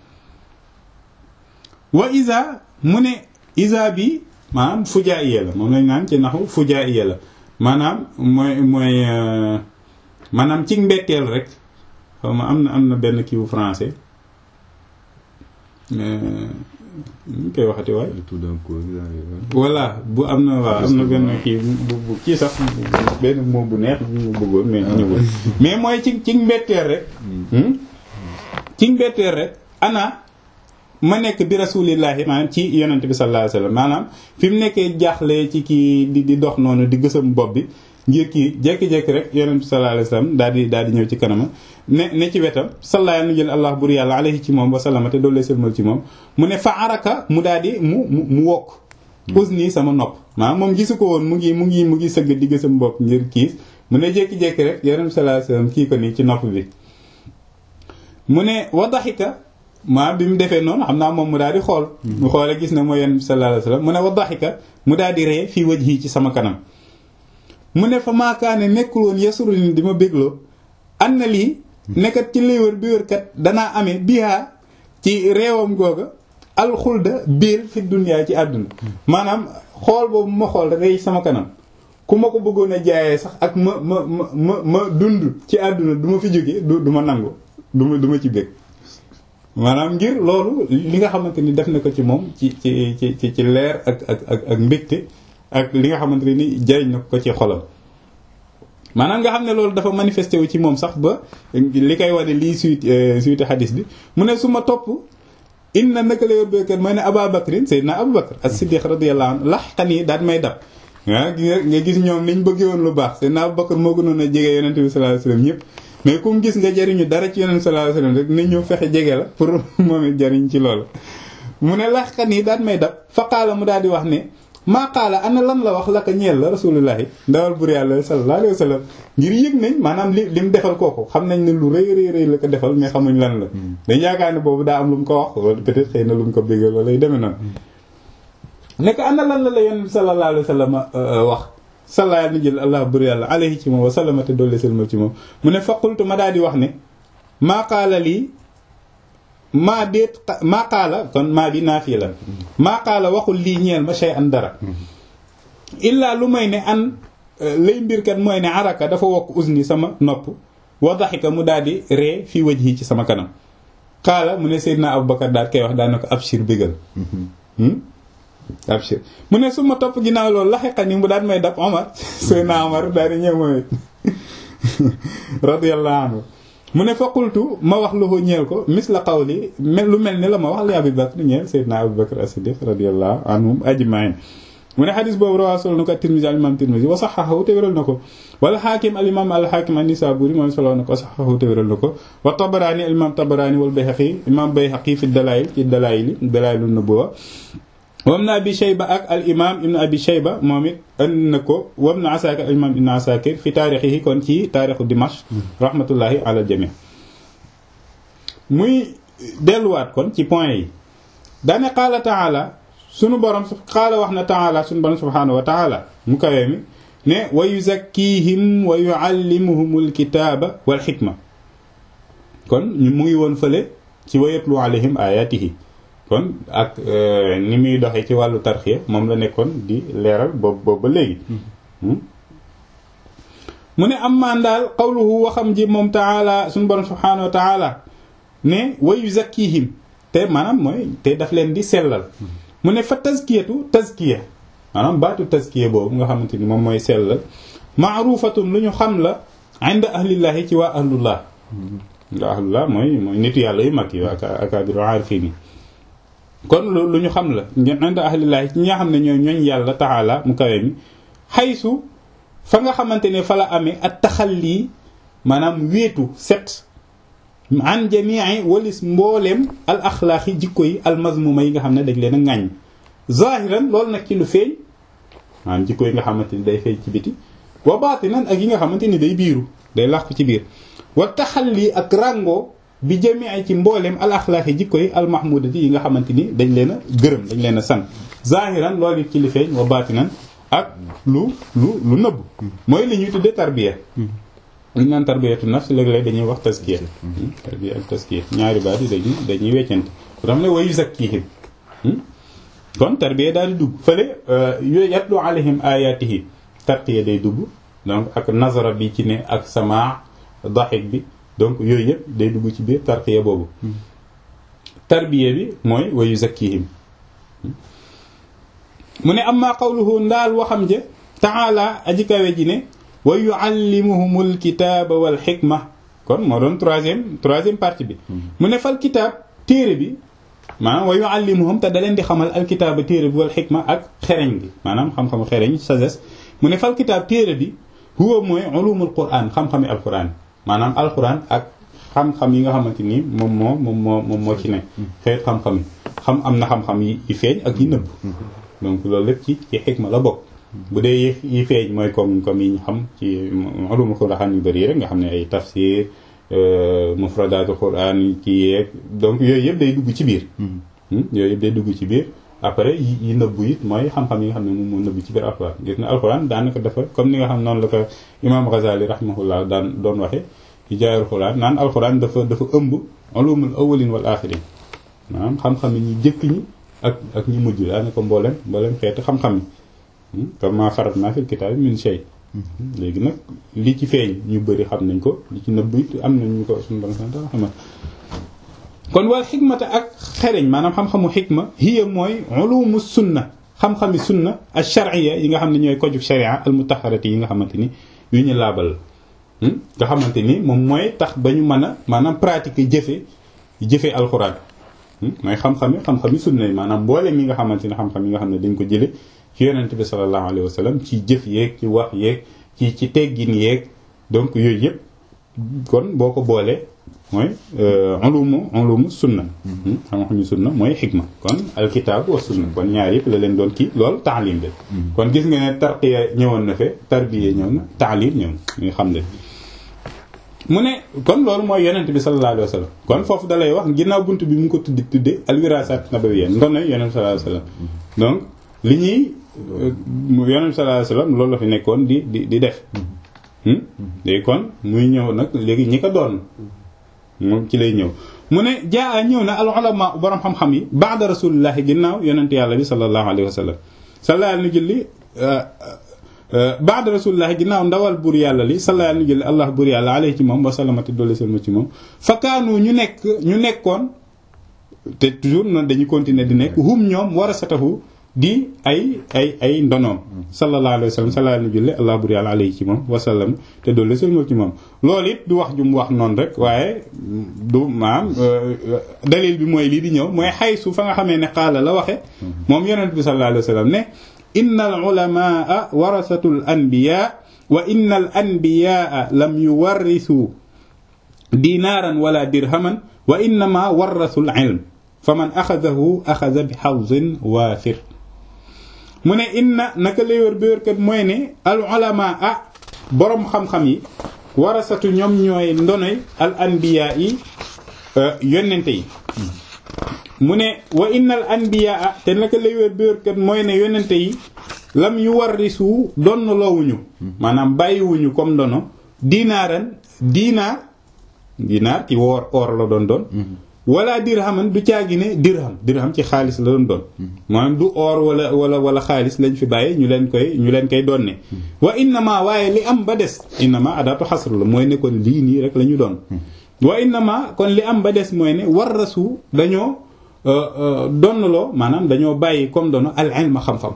wa isa mu ne isa bi maanaam fujaa iye la moom lañ naan ci naxu fujaa iye la maanaam mooy mooy maanaam ci mbetteel rek xaw ma am na am na benn kiiwu français ñu koy waxati waay voilà bu am na waaw am na benn kii bu bu kii sax benn moom bu neex bu bëggoon mais ñëwul mais mooy ci ci mbetteel rek ci mbetteel rek ana ma nekk bi rasulillahi maanaam ci yonent bi sallallahu alayhi wasallam maanaam fi mu nekkee jaaxle ci kii di di dox noonu di gësam bopp bi ngir kii jékki-jékki rek yonent bi sallallahu alayhi wasallam daal di daal di ñëw ci kanama ne ne ci wetam sallaya nu jël allah bur yàlla alayhi ci moom wa sallama te doolu sëlmal ci moom mu ne fa araka mu daal di mu mu mu wokk usni sama nopp maanaam moom gisu ko woon mu ngi mu ngi mu ngi sëgg di gësam bopp ngir kiis mu ne jékki-jékki rek yonent bi sallallahu alayhi wasallam kii ko nii ci nopp bi mu ne wa daxika maa bi mu defee noonu xam naa moom mu daal di xool mu xoole gis ne mooy yonent bi sallallahu alayhi wasallam mu ne wa daxika mu daal di ree fii wajhi ci sama kanam mu ne fa maakaane nekkul woon yasuru ni di ma bégloo an na lii nekkat ci lay wër bi wër kat danaa amee bihaa ci réewam googa alxulda biir fi duniyaa ci àdduna maanaam xool boobu ma xool rey sama kanam ku ma ko bëggoon a jaayee sax ak ma ma ma ma ma dund ci àdduna du ma fi jóge du du ma nangu du ma du ma ci bég maanaam ngir loolu li nga xamante ni def na ko ci moom ci ci ci ci ci leer ak ak ak ak mbégte ak li nga xamante ne ni jariñ na ko ci xolam maanaam nga xam ne loolu dafa manifesté wu ci moom sax ba li koy wane lii suite suite hadis bi mu ne su ma topp inna naka la yor béykat mooy ne Abaa Bakrin Seydina Abu Bakr as-Siddiq radiyallahu anhu laxqan yi daal may dab ah nga gis ñoom niñ bëggee woon lu baax Seydina Abu Bakr moo gënoon a jege yonent bi sallallahu alayhi wasallam ñëpp mais ku mu gis nga jariñu dara ci yonent sallallahu alayhi wasallam rek nañ ñëw fexe jege la pour moom it jariñ ci loolu mu ne laxqan yi daal may dab faqaala mu daal di wax ne maa qaala ana lan la wax la ko ñeel la rasulullahi ndawal bur yàlla sallallahu alayhi wa sallam ngir yëg nañ maanaam li li mu defal kooku xam nañ ne lu rëy rëy rëy la ko defal mais xamuñ lan la dañ yaakaar ne boobu daa am lu mu ko wax wala peut-être xëy na lu mu ko béggal wala yu demee noonu nekk ana lan la la yonent bi sallallahu alayhi wa sallam wax sallallahu ni jël allah bur yàlla alayhi ci moom wa sallama te doole selmal ci moom mu ne faqultu ma daal di wax ne maa qaala lii maa déet maa qaala kon maa bi naa fii la maa qaala waxul lii ñeel ma shay an dara illaa lu may ne an lay mbirkat mooy ne araka dafa wokk usni sama nopp wa daxika mu daal di ree fii wajhi ci sama kanam qaala mu ne Seydina Abubakar daal koy wax daal na ko abshir bégal abshir mu ne su ma topp ginnaaw loolu laxiqa ni mu daal may dab Omar Seydina Omar daal di ñëw mooy radiyallahu anhu mu ne fa qultu ma wax lu ko ñeel ko misla qawli lu mel ni la ma wax li Abu Bakr ñeel Seydina Abu Bakr as-Siddiq radiyallahu anhum ajma'in mu ne xadis boobu rawaa solo na ko at-Tirmidhi al imam Tirmidhi wa saxaxahu te wéral na ko wala xaakim al imam al xaakim an-Nisaburi moom solo na ko saxaxahu te wéral na ko wa Tabarani al imam Tabarani wal Bayhaqi imam Bayhaqi fi dalail ci dalail dalail an-nubuwa wam na abi shayba ak al imam ibn abi shayba moom it andi na ko wam na asakir al imam ibn asakir fi taarixihi kon ci taarixu dimash rahmatullahi ala jami muy delluwaat kon ci point yi daane qaala taala sunu borom qaala wax na taala sunu borom subhanahu wa taala mu kawee mi ne wa yuzakkihim wa yuallimuhumul kitaaba wal xikma kon mu ngi woon fële ci wa yatlu alayhim ayatihi kon ak ni muy doxee ci wàllu tarxiya moom la nekkoon di leeral boobu boobu ba léegi mu ne am maan daal qawluhu waxam ji moom taala suñu borom subhanahu wa taala ne wa yuzakkihim te maanaam mooy te daf leen di sellal mu ne fa tazkiyatu tazkiya maanaam baatu tazkiya boobu nga xamante ni moom mooy sellal maarufatun lu ñu xam la inda ahlillahi ci waa ahlullah nga ahlullah mooy mooy nitu yàlla yu mag yi akaabiru aarifin kon lu ñu xam la inda ahlillahi ci ñi nga xam ne ñooy ñooñ yàlla taala mu kawe mi xaysu fa nga xamante ne fa la amee ak taxalli maanaam wéetu set an jamii walis mbooleem al axlaaqi jikko yi al mazmuma yi nga xam ne dañ leen a ŋàññ zahiran loolu nag ci lu feeñ maanaam jikko yi nga xamante ni day feeñ ci biti wa baatinan ak yi nga xamante ni day biiru day làqu ci biir wa taxalli ak rango bi jamii ci mbooleem al axlaaqi jikko yi al mahmudati yi nga xamante ni dañ leen a gërëm dañ leen a sant zahiran loolu it ci li feeñ wa baatinan ak lu lu lu nëbb mooy li ñuy tuddee tarbiya li ñu naan tarbiyatu nafs léeg-léeg dañuy wax taskiya tarbiya ak taskiya ñaari baat yi dañuy dañuy weccante ku tax ne wayu zakkihim kon tarbiya daal di dugg fële yooyu yatlu alayhim ayatihi tarqiya day dugg donc ak nazara bi ci ne ak sama daxik bi donc yooyu yëpp day dugg ci biir tarqiya boobu tarbiya bi mooy wayu zakkihim mu ne amma qawluhu ndaal waxam je taala aji kawe ji ne wa yuallimuhumul kitaaba wal xikma kon moo doon troisième troisième partie bi mu ne fal kitaab téere bi maanaam wa yuallimuhum te da leen di xamal alkitaaba téere bi wal xikma ak xereñ bi maanaam xam-xamu xereñ sagesse mu ne fal kitaab téere bi huwa mooy ulumul quran xam-xami alquran maanaam alquran ak xam-xam yi nga xamante ni moom moo moom moo moom moo ci ne xeet xam-xam yi xam am na xam-xam yi feeñ ak yi nëbb donc loolu lépp ci ci xikma la bokk bu dee yi feeñ mooy comme comme yi ñu xam ci ulumul quran yu bëri rek nga xam ne ay tafsir mufradatul quran yi ci yeeg donc yooyu yëpp day dugg ci biir yooyu yëpp day dugg ci biir après yi nëbbu it mooy xam-xam yi nga xam ne moom moo nëbbu ci biir alquran gis na alquran daanaka dafa comme ni nga xam noonu la ko imam Ghazali rahimahullah daan doon waxe ci jaayul quran naan alquran dafa dafa ëmb ulumul awwalin wal axirin maanaam xam-xam yi ñu jëkk ñi ak ak ñi mujj daanaka mboolem mboolem xeeti xam-xam yi comme maa farat naa fil kitaab min shay léegi nag li ci feeñ ñu bëri xam nañ ko li ci nëbb it am nañ ñu ko suñu borom sant xam kon wal xikmata ak xereñ maanaam xam-xamu xikma hiya mooy ulumu sunna xam-xami sunna al shar'iyya yi nga xam ne ñooy kojuk sharia al mutaharati yi nga xamante ni yu ñu laabal nga xamante ni moom mooy tax ba ñu mën a maanaam pratiquer jëfe jëfe alxuraan mooy xam-xami xam-xami sunna yi maanaam mboolem yi nga xamante ni xam-xam yi nga xam ne dañ ko jële ci yonent bi sallallahu alayhi wa sallam ci jëf yeeg ci wax yeeg ci ci teggin yeeg donc yooyu yëpp kon boo ko boolee mooy ulumu ulumu sunna xam-xamu sunna mooy xikma kon alkitaab wa sunna kon ñaar yëpp la leen doon kii loolu taalim bi kon gis nga ne tarqiya ñëwoon na fe tarbiya ñëw na taalim ñëw nga xam ne mu ne kon loolu mooy yonent bi sallallahu alayhi wa sallam kon foofu da lay wax ginnaaw bunt bi mu ngi ko tuddi tudde alwirasat nabawiyya ndono yonent sallallahu alayhi wa sallam donc li ñuy yonent sallallahu alayhi wa sallam loolu la fi nekkoon di di di def léegi kon muy ñëw nag léegi ñi ko doon moom ci lay ñëw mu ne jaa ñëw na al ulama borom xam-xam yi ba'da rasulillahi ginnaaw yonent yàlla bi sallallahu alayhi wa sallam sallallahu alayhi julli ba'da rasulillahi ginnaaw ndawal buur yàlla li sallallahu alayhi julli allah buur yàlla alayhi ci moom wa sallamati dolli selma ci moom fakkaanu ñu nekk ñu nekkoon te toujours noonu dañuy continuer di nekk hum ñoom warasatahu di ay ay ay ndonoom sallallahu alayhi wa sallam sallallahu alayhi julli allah buur yàlla alayhi ci moom wa sallam te dolli selma ci moom loolu it du wax ju mu wax noonu rek waaye du maam dalil bi mooy lii di ñëw mooy xaysu fa nga xamee ne xaala la waxe moom yonent bi sallallahu alayhi wa sallam ne inna al ulamaa warasatul anbiya wa inna al anbiyaa lam yuwarrisu dinaaran wala dirhaman wa innama warrasul ilm fa man axadahu axada bi xawzin waafir mu ne inna naka lay wër bi wërkat mooy ne al ulamaa boroom xam-xam yi warasatu ñoom ñooy ndonoy al anbiya yi yonente yi mu ne wa innal anbiyaa te naka lay wér bi wérkat mooy ne yonente yi lam yu warrisu donn loowuñu maanaam bàyyiwuñu comme ndono dinaaran dinaar dinaar ci woor or la doon doon wala dirhaman du caagi ne dirham dirham ci xaalis la doon doon maanaam du or wala wala wala xaalis lañ fi bàyyi ñu leen koy ñu leen koy donne wa innama waaye li am ba des innama adaatu xasr la mooy ne kon lii nii rek la ñu doon wa innama kon li am ba des mooy ne warrasu dañoo donnaloo maanaam dañoo bàyyi comme dono al ilma xam-xam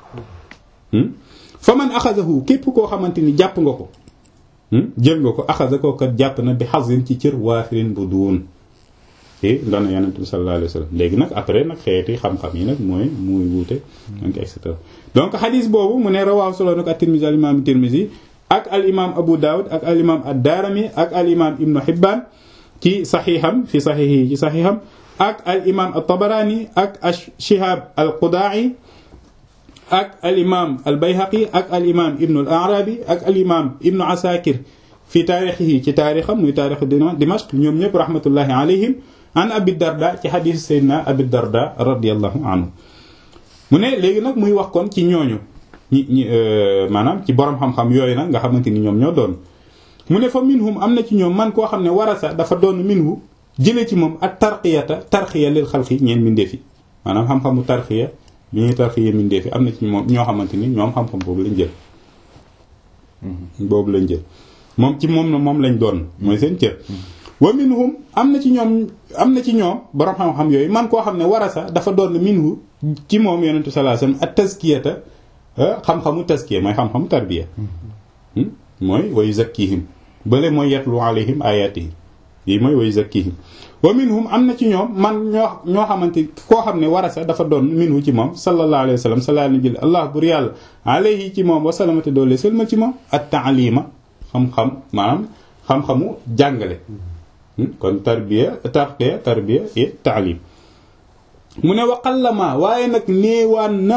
fa man axadahu képp koo xamante ni jàpp nga ko jël nga ko axada ko kat jàpp na bi xasin ci cër waafirin bu duun te doona yonent bi sallallahu alayhi wa sallam léegi nag après nag xeeti xam-xam yi nag mooy muy wuute donc et cetera donc xadis boobu mu ne rawaaw solo nag ak tirmisi al imam tirmisi ak al imam abu daawud ak al imam ad daarami ak al imam ibnu hibbaan ci saxiixam fi saxiixi ci saxiixam ak al imaam at-Tabarani ak ash-Shihab al-Quda'i ak al imaam al Bayhaqi ak al imaam Ibn al-A'rabi ak al imaam Ibn Asakir fi taarixihi ci taarixam muy taarixu Dimashq ñoom ñëpp rahmatullahi alayhim an Abi Darda ci xadiis Seydina Abi Darda radiyallahu anhu mu ne léegi nag muy wax kon ci ñooñu ñi ñi maanaam ci borom xam-xam yooyu nag nga xamante ni ñoom ñoo doon mu ne fa minhum am na ci ñoom man koo xam ne warasa dafa doon minhu jëlee ci moom ak tarqiyata tarqiya lil xalqi ñeen mindeefi maanaam xam-xamu tarqiya bi ñuy tarqiya mindeefi am na ci moom ñoo xamante ni ñoom xam-xam boobu lañ jël boobu lañ jël moom ci moom na moom lañ doon mooy seen cër wa minhum am na ci ñoom am na ci ñoom borom xam-xam yooyu man koo xam ne warasa dafa doon minhu ci moom yonentu sallallahu alayhi wasallam ak tazkiyata xam-xamu tazkiya mooy xam-xamu tarbiya mooy wa yuzakkihim bële mooy yatlu alayhim ayatihi yi mooy wa yuzakkihim wa minhum am na ci ñoom man ñoo ñoo xamante koo xam ne warasa dafa doon minhu ci moom sallallahu alayhi wasallam sallallahu alayhi allah bur yàlla alayhi ci moom wa salamate doole sëlma ci moom at taalima xam-xam maanaam xam-xamu jàngale kon tarbiya tarqiya tarbiya et taalim mu ne waqallama waaye nag néewaan na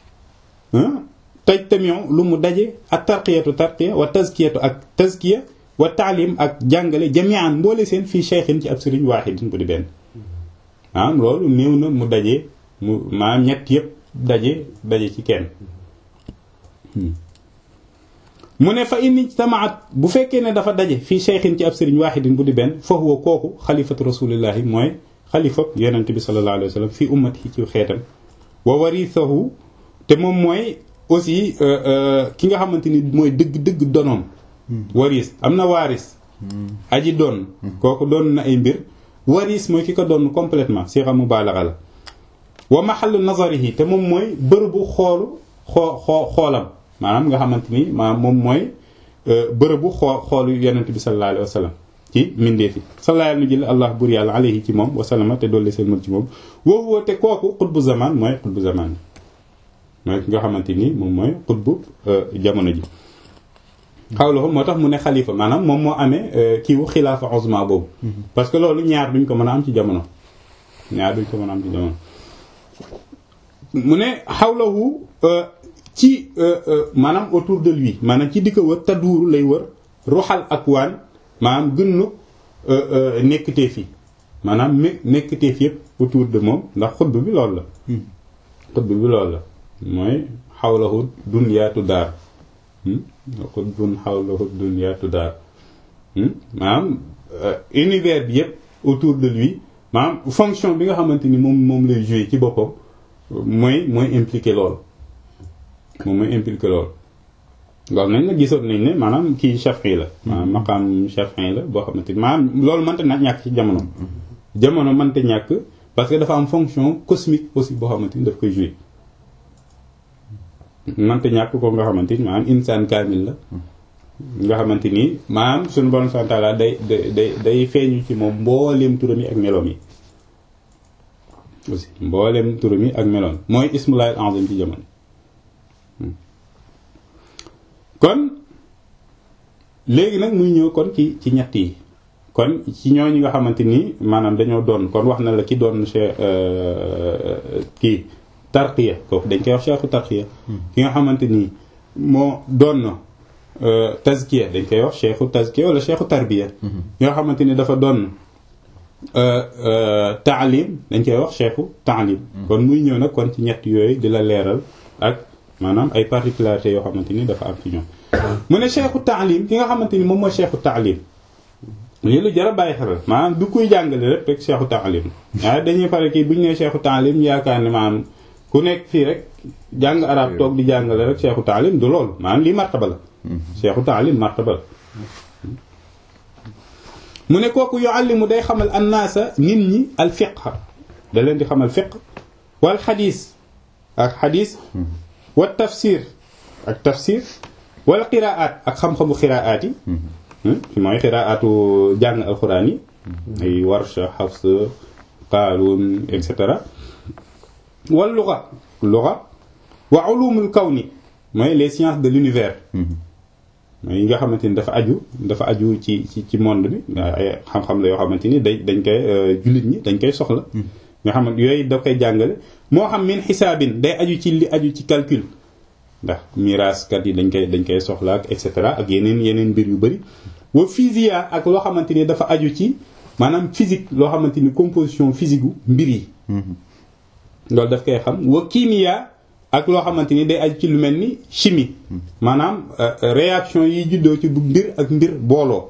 taj tamion lu mu daje ak tarqiyatu tarqiya wa tazkiyatu ak tazkiya wa taalim ak jàngale jamian mboole seen fii cheikhin ci ab sëriñ waaxidin bu di benn maanaam loolu néew na mu daje mu maanaam ñett yëpp daje daje ci kenn mu ne fa inni tamaat bu fekkee ne dafa daje fii cheikhin ci ab sëriñ waaxidin bu di benn fa huwa kooku xalifatu rasulillahi mooy xalifa yonente bi sallallahu alayhi wa sallam fii ummati ci xeetam wa warithahu te moom mooy aussi ki nga xamante ni mooy dëgg-dëgg donoom waris am na waaris aji doon kooku doon na ay mbir waris mooy ki ko doon complètement si xam mubaalaxa la wa mahallu nazarihi te moom mooy bërëbu xoolu xoo xoo xoolam maanaam nga xamante ni maanaam moom mooy bërëbu xoo xoolu yonent bi sallallahu alayhi wa sallam ci mindee fi sallallahu alayhi wa sallam allah bur yàlla alayhi ci moom wa sallama te dolli seen mën ci moom woowu woo te kooku xutbu zaman mooy xutbu zaman mooy ki nga xamante ni moom mooy xutbu jamono ji xawla moo tax mu ne xalifa maanaam moom moo amee kiiwu xilaafa uzma boobu parce que loolu ñaar duñ ko mën a am ci jamono ñaar duñ ko mën a am ci jamono mu ne xawlahu ci maanaam autour de lui maanaam ci di ko wër taduuru lay wër ruxal ak waan maanaam gënnu nekkteef yi maanaam me nekkteef yëpp autour de moom ndax xutb bi loolu la xutb bi loolu la mooy xawlahu dunyaatu daar xutbun xawlahu dunyaatu daar maanaam univers bi yëpp autour de lui maanaam fonction bi nga xamante ni moom moom lay jouer ci boppam mooy mooy impliqué loolu moom mooy impliqué loolu loolu nañ la gisoon nañ ne maanaam kii Shafi'i la maanaam maqaam Shafi'i la boo xamante ni maanaam loolu mënta na ñàkk ci jamono jamono mënta ñàkk parce que dafa am fonction cosmique aussi boo xamante ni daf koy jouer mënta ñàkk ko nga xamante ni maanaam insaan kaamil la nga xamante ni maanaam suñu borom subhanahu wa ta'ala day day day feeñu ci moom mbooleem turam yi ak meloom yi aussi mbooleem turam yi ak meloom mooy ismullahi al-azam ci jamono kon léegi nag muy ñëw kon ci ci ñett yi kon ci ñooñu nga xamante ni maanaam dañoo doon kon wax na la ki doon che kii tarqiya kooku dañ koy wax cheikhu tarqiya ki nga xamante ni moo doon na tazkiya dañ koy wax cheikhu tazkiya wala cheikhu tarbiya ki nga xamante ni dafa doon taalim dañ koy wax cheikhu taalim kon muy ñëw nag kon ci ñett yooyu di la leeral ak maanaam ay particularités yoo xamante ni dafa am ci ñoom mu ne cheikhu taalim ki nga xamante ni moom mooy cheikhu taalim lii lu jar a bàyyi xel maanaam du kuy jàngale rek rek cheikhu taalim waaye dañuy pare kii bu ñu nee cheikhu taalim ñu yaakaar ne maanaam ku nekk fii rek jàng arab toog di jàngale rek cheikhu taalim du loolu maanaam lii martaba la cheikhu taalim martaba la mu ne kooku yuallimu day xamal annaasa nit ñi al fiqh da leen di xamal fiqh wal xadiis ak xadiis wa tafsir ak tafsir wala qiraat ak xam-xamu qiraat yi mooy qiraatu jàng alxuraan yi ay warsha xafs qaalun et cetera wal luga luga wa ulumul kawni mooy les sciences de l'univers yi nga xamante ni dafa aju dafa aju ci ci ci monde bi ay xam-xam la yoo xamante ni day dañ koy jullit ñi dañ koy soxla nga xamante yooyu da koy jàngale moo xam min xisaabin day aju ci li aju ci calcul ndax miraaskat yi dañ koy dañ koy soxla ak et cetera ak yeneen yeneen mbir yu bëri wa physiya ak loo xamante ni dafa aju ci maanaam physique loo xamante ni composition physique gu mbir yi loolu daf koy xam wa kimia ak loo xamante ni day aju ci lu mel ni chimie maanaam réaction yi juddoo ci bu mbir ak mbir booloo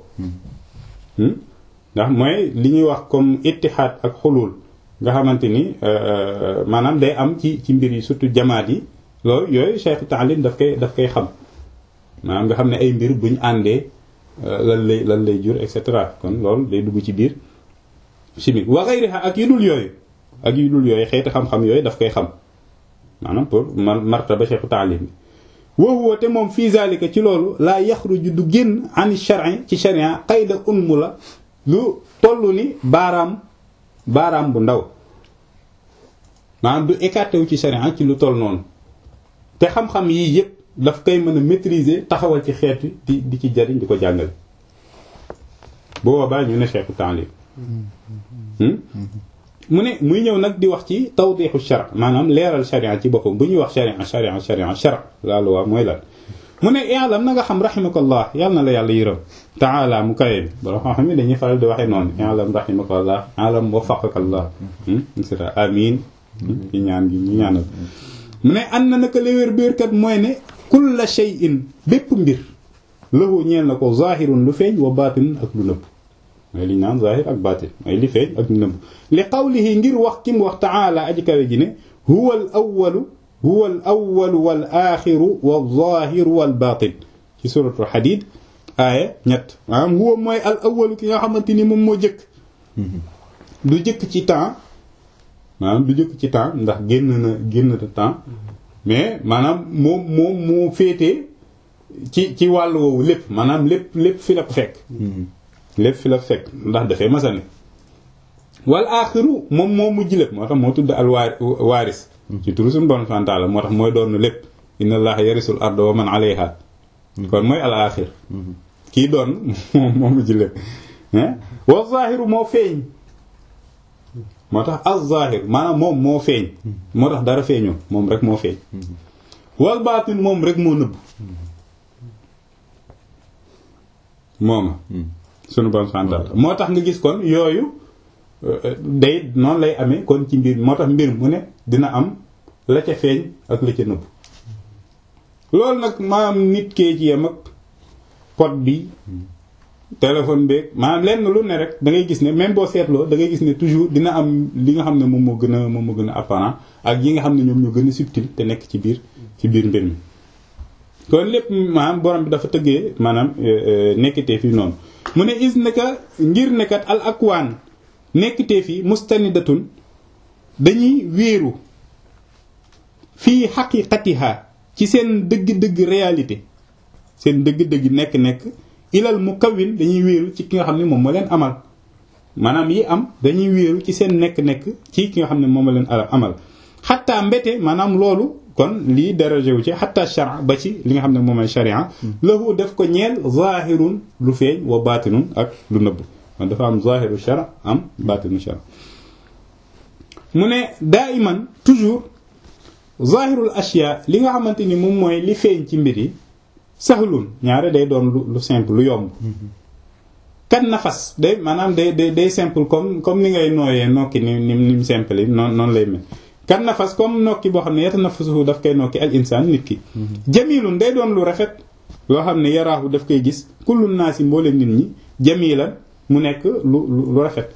ndax mooy li ñuy wax comme ittihaad ak xulul nga xamante ni maanaam day am ci ci mbir yi surtout jamaat yi loolu yooyu cheikh taalim daf koy daf koy xam maanaam nga xam ne ay mbir buñ àndee lan lay lan lay jur et cetera kon loolu day dugg ci biir chimique wa ghayriha ak yu dul yooyu ak yu dul yooyu xeeti xam-xam yooyu daf koy xam maanaam pour man martaba cheikh taalim bi wa huwa te moom fii zalika ci loolu laa yaxruju du génn an shar'i ci sharia qayda unmu la lu toll ni baaraam baaraam bu ndaw maanaam du écarté wu ci sharia ci lu toll noonu te xam-xam yii yépp daf koy mën a maîtriser taxawal ci xeet di di ci jariñ di ko jàngale bu boobaa ñu ne cheikhu taalim mu ne muy ñëw nag di wax ci tawdixu shar maanaam leeral sharia ci boppam bu ñuy wax sharia sharia sharia shar la loi mooy lan mu ne i'lam na nga xam rahimakallah yàlla na la yàlla yërëm taala mu kawe bi bala xam xam ne dañuy faral di waxee noonu i'lam rahimakallah i'lam waffaqakallah etc amin ci ñaan gi ñu ñaanal mu ne an na naka léwér béerkat mooy ne kulla shay'in bépp mbir lahu ñeel na ko zahirun lu feeñ wa batin ak lu nëbb mooy li ñu naan zahir ak batin mooy li feeñ ak lu nëbb li qawlihi ngir wax ki mu wax taala aji kawe ji ne huwa al awwalu huwa al awwalu wal axiru wal zahiru wal batin ci suratul hadid aaya ñett maanaam huwa mooy al awwalu ki nga xamante ni moom moo jëkk du jëkk ci temps maanaam du jëkk ci temps ndax génn na génn na temps mais maanaam moom moom moo féetee ci ci wàllu woowu lépp maanaam lépp lépp fi la ko fekk lépp fi la fekk ndax dafay masane wal aaxiru moom moo mujj lépp moo tax moo tudd al waaris ci turu suñu bon fantaala moo tax mooy doon lépp inna allaha yarisul arda wa man alayha kon mooy al aaxir kii doon moom moo mujj lépp wa zaahiru moo feeñ moo tax az-zahir maanaam moom moo feeñ moo tax dara feeñoo moom rek moo feeñ wal baatin moom rek moo nëbb mooma sunu bon santal moo tax nga gis kon yooyu day noonu lay amee kon ci mbir moo tax mbir mu ne dina am la ca feeñ ak la ca nëbb loolu nag maanaam nit kee ci yem ak pot bi téléphone beeg maanaam lenn lu ne rek da ngay gis ne même boo seetloo da ngay gis ne toujours dina am li nga xam ne moom moo gën a moom moo gën a apparent ak yi nga xam ne ñoom ñoo gën a subtil te nekk ci biir ci biir mbir mi. kon lépp maanaam borom bi dafa tëggee maanaam nekkitee fii noonu mu ne is naka ngir nekkat al akwaan nekkitee fii mustanidatun dañuy wéeru fii xaqiqatiha ci seen dëgg-dëgg réalité seen dëgg-dëgg nekk-nekk. ilal mu kawin dañuy wéeru ci ki nga xam ne moom moo leen amal maanaam yi am dañuy wéeru ci seen nekk-nekk ci ki nga xam ne moom moo leen amal xataa mbete maanaam loolu kon lii dérogé wu ci xataa shara ba ci li nga xam ne moom mooy sharia lahu def ko ñeel zahirun lu feeñ wa batinun ak lu nëbb man dafa am zahiru shara am batinu shara mu ne daa iman toujours zahirul ashya li nga xamante ni moom mooy li feeñ ci mbir yi saxlun ñaare day doon lu lu simple lu yomb kan nafas day maanaam day day day simple comme comme ni ngay nooyee nokki ni ni ni mu simple yi noonu noonu lay mel kan nafas comme nokki boo xam ne yata nafasuhu daf koy nokki al insaan nit ki jamilun day doon lu rafet loo xam ne yaraahu daf koy gis kullu naasi mboole nit ñi jamilan mu nekk lu lu rafet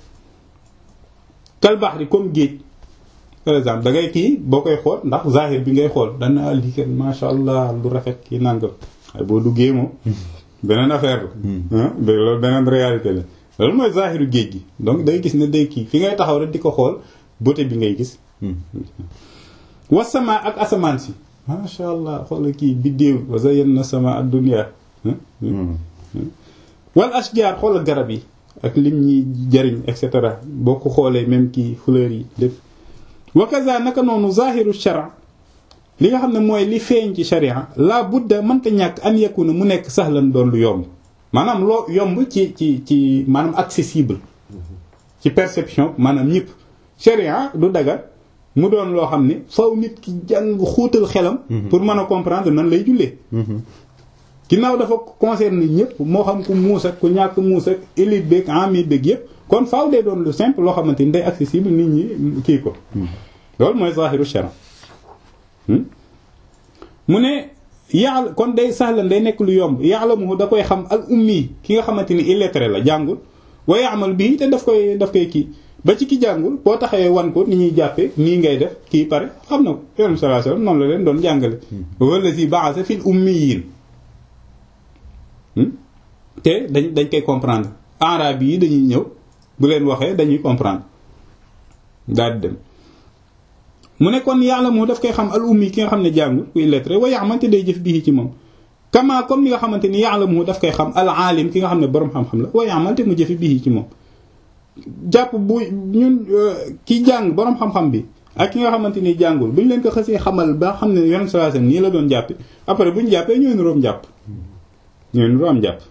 kal bahri comme géej par exemple da ngay kii boo koy xool ndax zahir bi ngay xool dana lii kat masha allah lu rafet kii nangam waaye boo duggee moom beneen affaire la loolu beneen réalité la loolu mooy zahiru géej gi donc day gis ne day kii fi ngay taxaw rek di ko xool beauté bi ngay gis wasama ak asamaan si masha allah xoola kii biddéew wa zayyana sama ad-dunya wal ashjar xoola garab yi ak lim ñi jariñ et cetera boo ko xoolee même kii fleurs yi lépp wakaza naka noonu zahiru shara li nga xam ne mooy li feeñ ci sharia la budda mënta ñàkk an yakuna mu nekk sahlan doon lu yomb maanaam loo yomb ci ci ci maanaam accessible ci perception maanaam ñëpp sharia du daga mu doon loo xam ne faw nit ki jàng xuutal xelam pour mën a comprendre nan lay jullee ginnaaw dafa concerner ñëpp moo xam ku muus ak ku ñàkk muus ak élite beeg ami beeg yëpp kon faaw day doon lu simple loo xamante ni day accessible nit ñi kii ko loolu mooy zahiru shara mu ne yàlla kon day sahlan day nekk lu yomb ya'lamuhu da koy xam al ummi ki nga xamante ni illettré la jàngul wa ya'mal bii te daf koy daf koy kii ba ci ki jàngul boo taxawee wan ko ni ñuy jàppee nii ngay def kii pare xam na ko yonent sallallahu alayhi wasallam noonu la leen doon jàngale wallazi ba'atha fil ummiyin te dañ dañ koy comprendre arabe yi dañuy ñëw bu leen waxee dañuy comprendre daal di dem mu ne kon yàlla moo daf koy xam al ummi ki nga xam ne jàngul ku illettré wa ya'mal te day jëf bii ci moom kama comme ni nga xamante ni yàlla moo daf koy xam al alim ki nga xam ne borom xam-xam la wa ya'mal te mu jëfi bii ci moom jàpp bu ñun ki jàng borom xam-xam bi ak ki nga xamante ni jàngul bu ñu leen ko xësee xamal ba xam ne yoon sallallahu alayhi wasallam nii la doon jàppe après bu ñu jàppee ñooy niroom jàpp ñooy niroom jàpp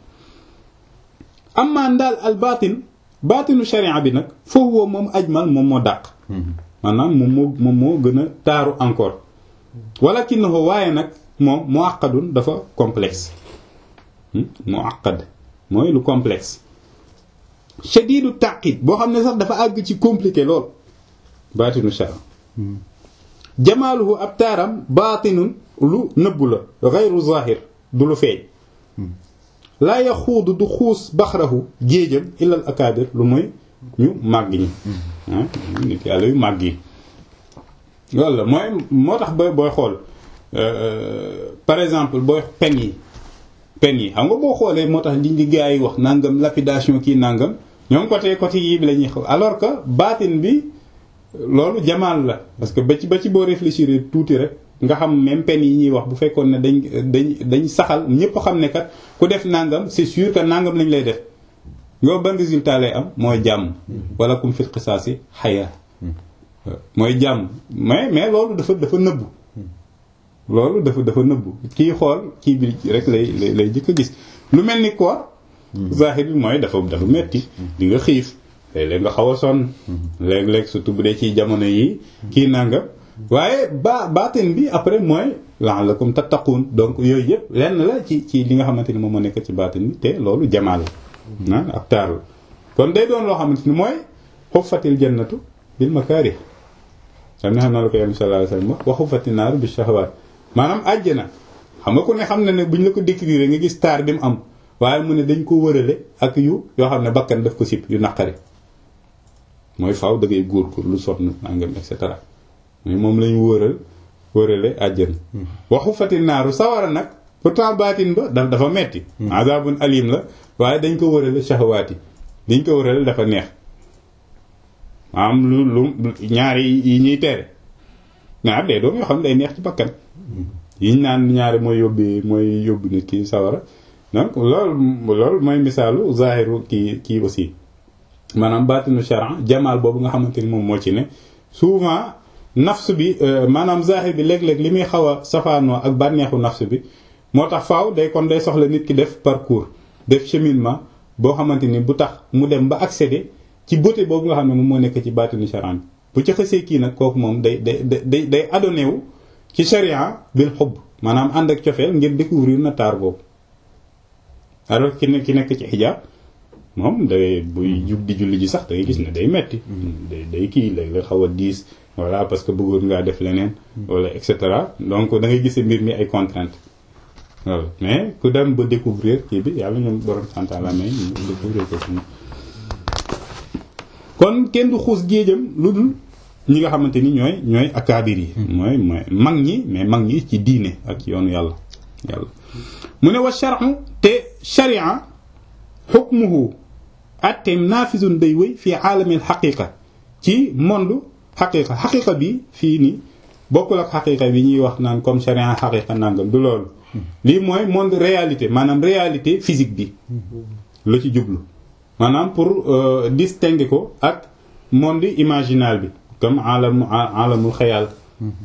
ammaan daal al baatin baatinu sharia bi nag foofu woo moom ajmal moom moo dàq maanaam moom moo moom moo gën a taaru encore walakinahu waaye nag moom mu àqadun dafa complexe mu àqad mooy lu complexe shadidu taqid boo xam ne sax dafa àgg ci compliqué lool baatinu sharia jamaaluhu ab taaram baatinun lu nëbbu la gayru zahir du lu feeñ laa yaxuudu du xuus baxrahu géejam illal akaabir lu mooy ñu màgg ñi nit yàlla yu màgg yi loolu la mooy moo tax ba booy xool par exemple booy pen yi pen yi xam nga boo xoolee moo tax li di gaa yi wax nangam lapidation kii nangam ñoom côté côté yi bi la ñuy xaw alors que baatin bi loolu jamaal la parce que ba ci ba ci boo réfléchir tuuti rek nga xam même pen yi ñuy wax bu fekkoon ne dañ dañ dañ saxal ñëpp xam ne kat ku def nangam c'est sûr que nangam lañ lay def nga ban résultat lay am mooy jàmm wala kum fil qisaasi xaya mooy jàmm mais mais loolu dafa dafa nëbbu loolu dafa dafa nëbbu kii xool kii bi rek lay lay jëkk a gis lu mel ni koor zahir bi mooy dafa dafa metti di nga xiif léeg-léeg nga xaw a sonn léeg-léeg surtout bu dee ci jamono yi kii nangam waaye ba baatin bi après mooy la'allakum tattaqun donc yooyu yëpp lenn la ci ci li nga xamante ni moom moo nekk ci baatin bi te loolu jamaal la ak taar la kon day doon loo xamante ni mooy xuffatil jannatu bil makaarih xam ne xam naa la ko yam sallallahu alayhi wasallam wa xuffati naaru bi shahawaat maanaam àjjana xam nga ku ne xam na ne buñ la ko décrire nga gis taar bi mu am waaye mu ne dañ ko wërale ak yu yoo xam ne bakkan daf ko sib yu naqari mooy faaw da ngay góor góor lu sonn nangam et cetera mais moom lañu wëral wërale àjjana waxu fati naaru sawara nag pourtant baatin ba daf dafa metti azabun alim la waaye dañ ko wërale shahawaati dañ ko wërale dafa neex am lu lu ñaari yi ñuy tere ñaar day doom yoo xam ne day neex ci bakkan yiñ naan ñaari mooy yóbbi mooy yóbbu nit ki sawara donc loolu loolu mooy misaalu zahiru kii kii aussi maanaam baatinu sharan jamaal boobu nga xamante ni moom moo ci ne souvent nafs bi maanaam zahir bi léeg-léeg li muy xaw a safaanoo ak bànneexu nafs bi moo tax faaw day kon day soxla nit ki def parcours def cheminement boo xamante ni bu tax mu dem ba accéder ci beauté boobu nga xam ne moom moo nekk ci baatinu sharan bi bu ci xësee kii nag kooku moom day day day day adonné wu ci sharia bil xubb maanaam ànd ak cofeel ngir découvrir na taar boobu alors ki ne ki nekk ci xijaab moom day buy jug di julli ji sax da ngay gis ne day metti day day kii léeg la xaw a diis voilà parce que bëggoon ngaa def leneen wala et cetera donc da ngay gis mbir mi ay contraintes voilà mais ku dem ba découvrir kii bi yàlla ñoom borom santa la may ñu découvrir ko suñu kon kenn du xuus géejam lu dul ñi nga xamante ni ñooy ñooy akaabir yi mooy mooy mag ñi mais mag ñi ci diine ak ci yoonu yàlla yàlla mu ne wa shar'u te sharia hukmuhu atteem naafizun day wéy fii aalamil xaqiqa ci monde xaqiqa xaqiqa bi fii nii bokkul ak xaqiqa bi ñuy wax naan comme sharia xaqiqa nangam du loolu lii mooy monde réalité maanaam réalité physique bi la ci jublu maanaam pour distinguer ko ak monde imaginal bi comme alam alamul xayal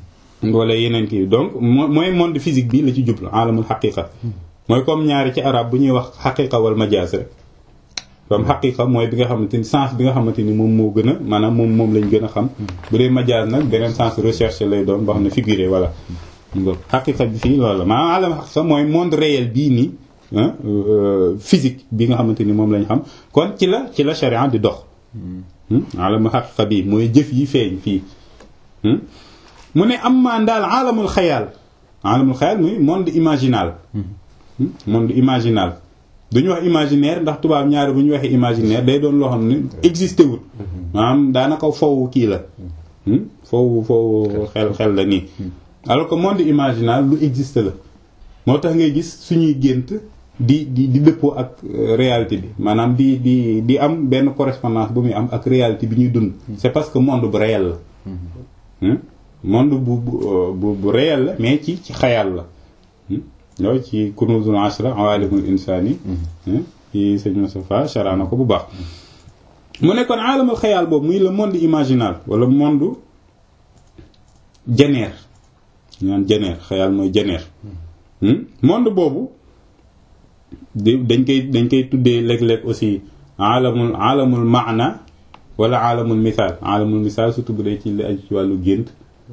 wala yeneen kii donc mooy monde physique bi la ci jublu alamul xaqiqa mooy comme ñaari ci arab bu ñuy wax xaqiqa wal majaas rek comme xaqiqa mooy bi nga xamante ni sens bi nga xamante ni moom moo gën a maanaam moom moom lañ gën a xam bu dee majaas nag beneen sens recherche lay doon boo xam ne figuré voilà xaqiqa bi fii loolu la maanaam alam xaqiqa mooy monde réel bii nii physique bi nga xamante ni moom lañ xam kon ci la ci la charia di dox alamul xaqiqa bii mooy jëf yi feeñ fii mu ne am maan daal alamul xayaal alamul xayaal muy monde imaginal monde imaginal duñu wax imaginaire ndax tubaab ñaari bu ñu waxee imaginaire day doon loo xam ne existé wul maanaam daanaka fow kii la fow fow xel xel la nii alors que monde imaginal lu existe la moo tax ngay gis suñuy gént di di di dëppoo ak réalité bi maanaam di di di am benn correspondance bu muy am ak réalité bi ñuy dund c'est parce que monde bu réel la monde bu bu bu réel la mais ci ci xayal la loolu ci kunuzul ashra awalimul insani ci sëñ Moustapha chara na ko bu baax mu nekkoon alamul xayal boobu muy le monde imaginal wala monde jeneer ñaan jeneer xayal mooy jeneer monde boobu dañ koy dañ koy tuddee léeg-léeg aussi alamul alamul maana wala alamul misaal alamul misaal surtout bu dee ci li aju ci wàllu gént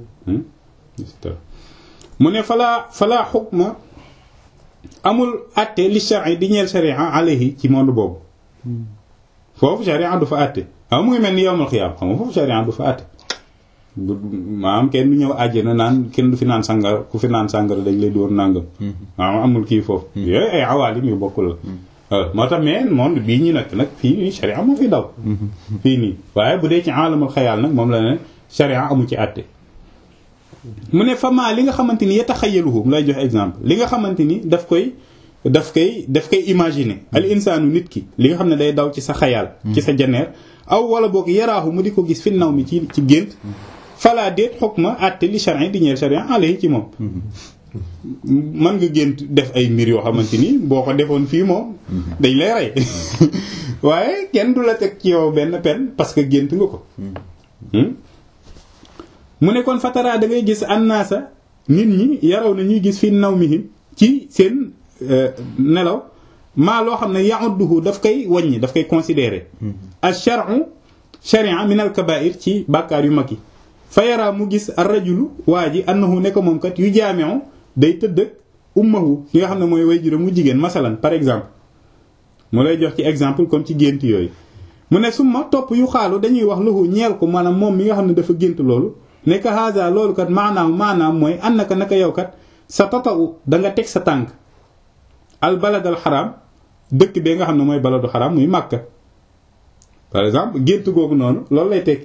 mu ne falaa falaa xukma amul atte li shari di ñeel sharia alayhi ci monde boobu foofu sharia du fa atte xam mu ngi mel ni yowmal xiyaam xam nga foofu sharia du fa atte maanaam kenn du ñëw àjjana naan kenn du fi naan sàngara ku fi naan sàngara dañ lay dóor nàngam maanaam amul kii foofu yooyu ay awaalim yu bokkul la moo tax mais monde bii ñu nekk nag fii nii sharia moo fi daw fii nii waaye bu dee ci alamul xayaal nag moom la ne sharia amu ci àtte mu ne fama li nga xamante ni yataxayaluhu mu lay jox exemple li nga xamante ni daf koy daf koy daf koy imaginer al insaanu nit ki li nga xam ne day daw ci sa xayaal ci sa janeer aw wala boog yaraahu mu di ko gis fi naw mi ci ci gént fala déet xukma àtte li charin di ñeel charin alayhi ci moom mën nga gént def ay mbir yoo xamante ni boo ko defoon fii moom dañ lay rey waaye kenn du la teg ci yow benn pen parce que gént nga ko mu ne kon fatara da ngay gis annaasa nit ñi yaraw na ñuy gis fi naw mihim ci seen nelaw maa loo xam ne ya'udduhu daf koy wàññi daf koy considérer al shar'u sharia min al kaba'ir ci bàkkaar yu mag yi fa yaraa mu gis ar rajulu waa ji annahu ne ko moom kat yu jaami'u day tëdd ak ummahu ki nga xam ne mooy way juróom mu jigéen masalan par exemple mu lay jox ci exemple comme ci gént yooyu mu ne summa topp yu xaalu dañuy wax lahu ñeel ko maanaam moom mi nga xam ne dafa gént loolu nekk haza loolu kat maanaam maanaam mooy annaka naka yow kat sa tata'u da nga teg sa tànk al baladal xaraam dëkk bee nga xam ne mooy baladu xaraam muy Makka par exemple gént googu noonu loolu lay tekki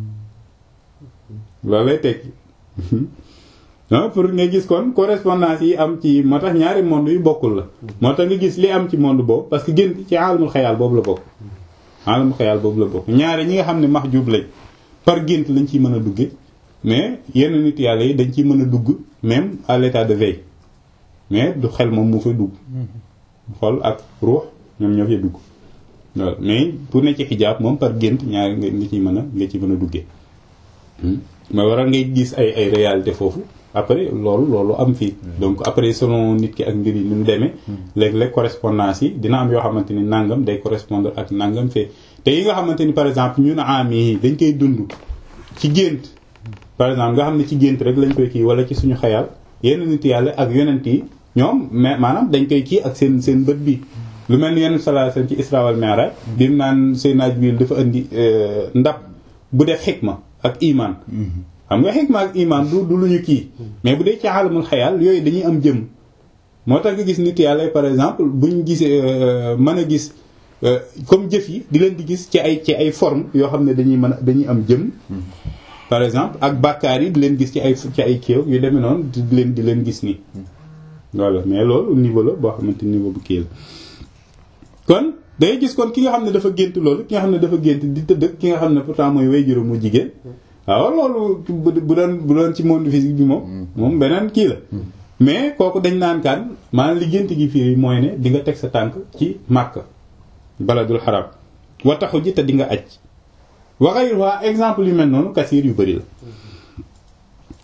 loolu lay tekki pour nga gis kon correspondance yi am ci moo tax ñaari monde yu bokkul la moo tax nga gis li am ci monde boobu parce que gént ci alamul xayaal boobu la bokk alamul xayaal boobu la bokk ñaari ñi nga xam ne mahjub lañ par gént lañ ciy mën a dugge mais yenn nit yàlla yi dañ ciy mën a dugg même à l'état de veille mais du xel moom mu fa dugg xol ak ruux ñoom ñoo fay dugg loolu mais pour ne ci xijaab moom par gént ñaari nga ciy mën a nga ci mën a duggee mais waral ngay gis ay ay réalité foofu après loolu loolu am fii donc après selon nit ki ak mbir yi ni mu demee léeg-léeg correspondance yi dina am yoo xamante ni nangam day correspondre ak nangam fee te yi nga xamante ni par exemple ñun am yi dañ koy dund ci gént par exemple nga xam ne ci gént rek lañ koy kii wala ci suñu xayal yenn nit yàlla ak yonent yi ñoom mais maanaam dañ koy kii ak seen seen bët bi lu mel ni yenn sallallahu alayhi wasallam ci Isra wal Mi'raj bi mu naan Seydina Jibril dafa indi ndab bu def xikma ak iman xam nga xikma ak iman du du lu ñu kii mais bu dee ci alamul xayal yooyu dañuy am jëm moo tax nga gis nit yàlla par exemple buñ gisee mën a gis comme jëf yi di leen di gis ci ay ci ay forme yoo xam ne dañuy mën a dañuy am jëm par exemple ak bàkkaar yi di leen gis ci ay ci ay kéew yu demee noonu di leen di leen gis nii voilà mais loolu niveau la boo xamante niveau bu kii la kon day gis kon ki nga xam ne dafa gént loolu ki nga xam ne dafa gént di tëdd ki nga xam ne pourtant mooy way juróom mu jigéen waaw loolu bu doon bu doon ci monde physique bi moom moom beneen kii la mais kooku dañ naan kan maanaam li gént gi fii mooy ne di nga teg sa tànk ci Makka baladul xaram wa taxu ji te di nga aj waxay waa exemple yu mel noonu kasiir yu bëri la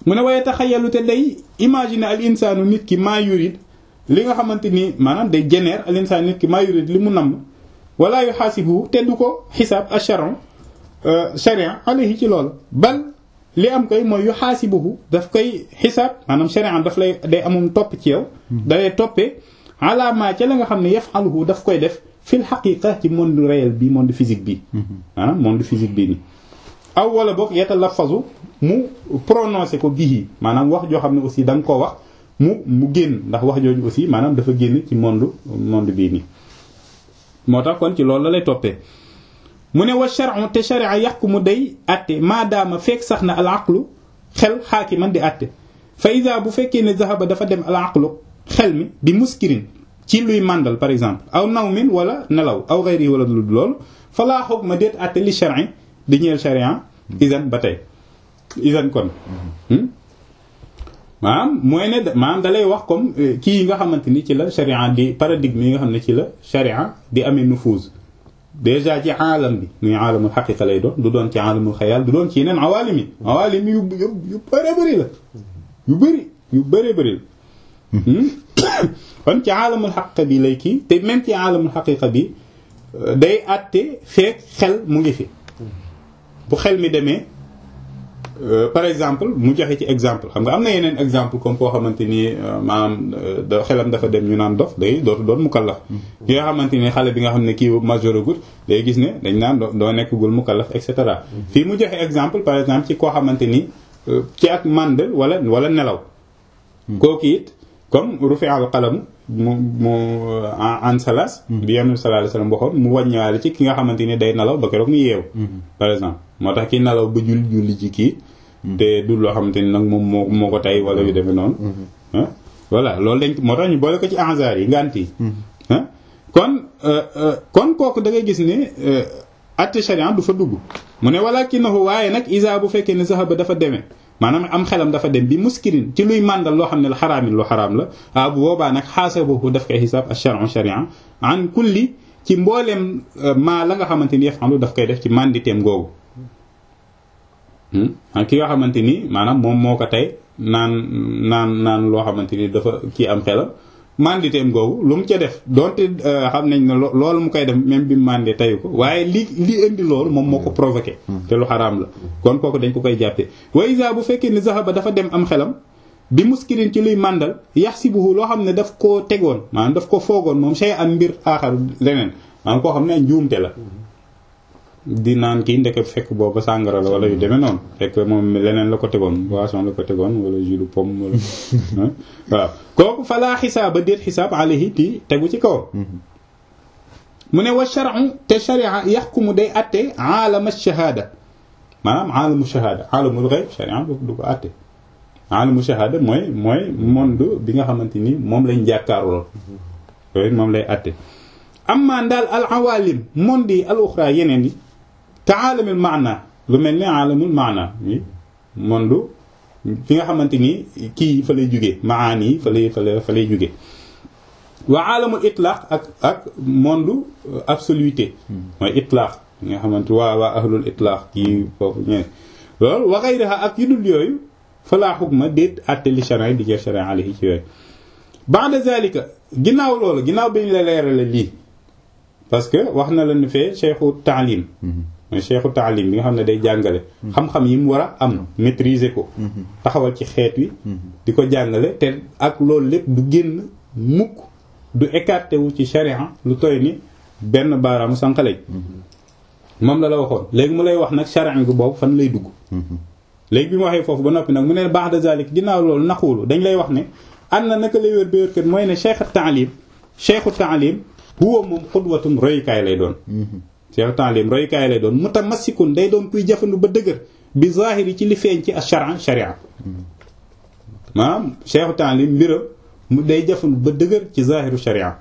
mu ne waaye taxayalu te day imaginer al insaanu nit ki maa yurid li nga xamante ni maanaam day génère al insaan nit ki maa yurid li mu namm wala yu xaasibu te du ko xisaab acharon charia alayhi ci loolu bal li am koy mooy yu xaasibuhu daf koy xisaab maanaam charia daf lay day amum topp ci yow dalay toppee alaamaa ca la nga xam ne yafaluhu daf koy def fil xaqiqa ci monde réel bi monde physique bi maanaam monde physique bi ni aw wala boog yatalafazu mu prononcé ko bihi maanaam wax joo xam ne aussi da nga koo wax mu mu génn ndax wax jooju aussi maanaam dafa génn ci monde monde bii nii moo tax kon ci loolu la lay toppee mu ne wa shar'u te sharia yàqu mu day atte maadaama fekk sax na al aqlu xel xaakiman di atte fa ida bu fekkee ne zahaba dafa dem al aqlu xel mi di muskirin ci luy màndal par exemple aw nawmin wala nelaw aw xayri wala lu loolu fa laa hukma déet atte li shar'i di ñeel sharia isan ba tey isan kon maanaam mooy ne maanaam da lay wax comme kii yi nga xamante ni ci la sharia di paradigme yi nga xam ne ci la sharia di amee nufuuz déjà ci aalam bi muy aalamul xaqiqa lay doon du doon ci aalamul xayaal du doon ci yeneen awaalim yi awaalim yu yu bëree bëri la yu bëri yu bëree bëri la kon ci aalamul xaqiqa bi lay kii te même ci aalamul xaqiqa bi day àtte feek xel mu ngi fi bu xel mi demee par exemple mu joxe ci exemple xam nga am na yeneen exemple comme koo xamante ni maanaam da xelam dafa dem ñu naan dof day dootu doon mukallaf ki nga xamante ni xale bi nga xam ne kii majeur agut day gis ne dañ naan doo nekkagul mukallaf et cetera fii mu joxe exemple par exemple ci koo xamante ni ci ak mandel wala wala nelaw kooku it comme rufi al qalam mu mu an salas bi yonent bi sallallahu alayhi wasallam waxoon mu wàññiwaale ci ki nga xamante ni day nelaw ba keroog mu yeew par exemple moo tax ki nelaw ba julli julli ci kii te du loo xamante ni nag moom moo moo ko tey wala yu demee noonu voilà loolu dañ moo tax ñu boole ko ci ansaar yi ngant yi kon kon kooku da ngay gis ne atte sharia du fa dugg mu ne walakinahu waaye nag isa bu fekkee ne sahaba dafa demee maanaam am xelam dafa dem bi muskirin ci luy màndal loo xam ne la xaraamin lu xaraam la ah bu boobaa nag xaasabahu daf koy xisaab ash-shar'u sharia an kulli ci mbooleem maa la nga xamante ni yafalu daf koy def ci manditeem googu ki nga xamante ni maanaam moom moo ko tey naan naan naan loo xamante ni dafa kii am xelam manditeem googu lu mu ca def donte xam nañ ne loolu mu koy def même bi mu mandee teyu ko waaye li li indi loolu moom moo ko provoqué te lu xaraam la kon kooku dañ ko koy jàppee wa isa bu fekkee ni zahaba dafa dem am xelam bi muskirin ci luy màndal yaxsibuhu loo xam ne daf koo tegoon maanaam daf ko foogoon moom shay an mbir aaxar leneen maanaam koo xam ne njuumte la di naan kii ndeke fekk booba sàngara la wala yu demee noonu fekk moom leneen la ko tegoon boisson la ko tegoon wala jus de pomme wala waaw kooku falaa xisaaba déet xisaab alayhi ti tegu ci kawam mu ne wa shar'u te sharia yaxkumu day atte aalama shahaada maanaam aalamu shahaada aalamul gayb sharia du ko atte aalamu shahaada mooy mooy monde bi nga xamante ni moom lañ jàkkaarloo yooyu moom lay atte amma ndaal al awalim monde yi al uxra yeneen yi te aalamul maana lu mel ni aalamul maana monde fi nga xamante ni kii fa lay jóge maani yi fa lay fa lay fa lay jóge waa aalamul itlaq ak ak monde absoluité mooy itlaq nga xamante waa waa ahlul itlaq kii foofu ñeen loolu wa ghayriha ak yu dul yooyu falaa xukma déet àtte li sharia di jël sharia alayhi ci yooyu ba'da zalika ginnaaw loolu ginnaaw bi ñu la leerale lii parce que wax na la ne fee cheikhu taalim mooy cheikhu taalim bi nga xam ne day jàngale xam-xam yi mu war a am maîtriser ko taxawal ci xeet wi di ko jàngale te ak loolu lépp du génn mukk du écarté wu ci sharia lu toy ni benn baaraamu sànqalej moom la la waxoon léegi mu lay wax nag sharia bi boobu fan lay dugg léegi bi mu waxee foofu ba noppi nag mu ne ba'da zalik ginnaaw loolu naxuulu dañ lay wax ne am na naka lay wér ba wér kat mooy ne cheikhu taalim cheikhu taalim huwa moom xudwatun royukaay lay doon cheikhu taalim royukaay lay doon mutamassikun day doon kuy jafandu ba dëgër bi zahiri ci li feeñ ci ash-shar'a sharia maanaam cheikhu taalim mbiram mu day jafandu ba dëgër ci zahiru sharia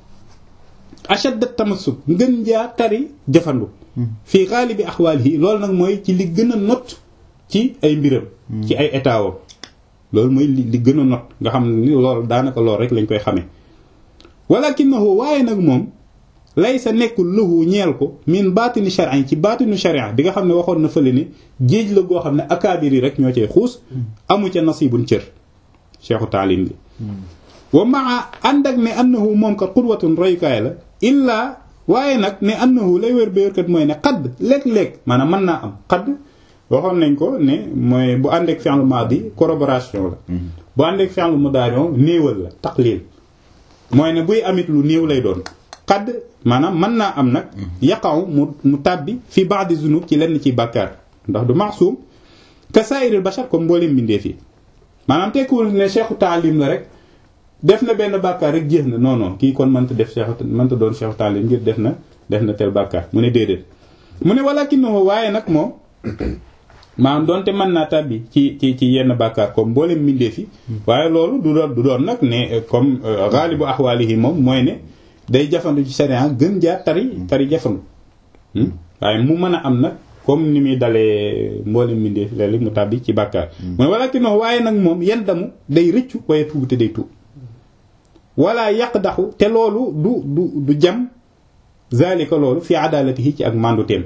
ashadda tamassuk ngën njaa tari jafandu fii xaalibi axwaalihi loolu nag mooy ci li gën a not ci ay mbiram ci ay état wam loolu mooy li li gën a not nga xam ni loolu daanaka loolu rek lañ koy xamee walakinahu waaye nag moom laysa nekkul lahu ñeel ko min baatini shar'in ci baatinu sharia bi nga xam ne waxoon na fële ni géej la goo xam ne akaabir yi rek ñoo cay xuus amu ca nasibun cër cheikhu taalim bi wa maa ànd ak ne annahu moom kat qudwatun royukaay la illaa waaye nag ne annahu lay wér ba wérkat mooy ne xadd léeg-léeg maanaam mën naa am xadd waxoon nañ ko ne mooy bu ànd ak fi'l maadi corroboration la bu ànd ak fi'l mudaari néewal la taqlil mooy ne buy amit lu néew lay doon xadd maanaam mën naa am nag yaqaw mu mu tàbbi fi ba'di zunub ci lenn ci bàkkaar ndax du maasum ka saa'iril bashar comme mboolem bindee fii maanaam tekkiwul ne cheikhu taalim la rek def na benn bàkkaar rek jeex na non non kii kon mënta def cheikhu mënta doon cheikhu taalim ngir def na def na tel bàkkaar mu ne déedéet mu ne walakinahu waaye nag moom maanaam doonte mën naa tàbbi ci ci ci yenn bàkkaar comme mboolem mbindee fi waaye loolu du doon du doon nag ne comme ghalibu ahwalihi moom mooy ne day jafandu ci sharia gën jaar tari tari jafandu waaye mu mën a am nag comme ni muy dalee mboolem mbindee fi léeg mu tàbbi ci bàkkaar mu ne walakinahu waaye nag moom yenn damu day rëccu waaye tuubu te day tuub wala yàq daxu te loolu du du du jam zalika loolu fi adalatihi ci ak manduteem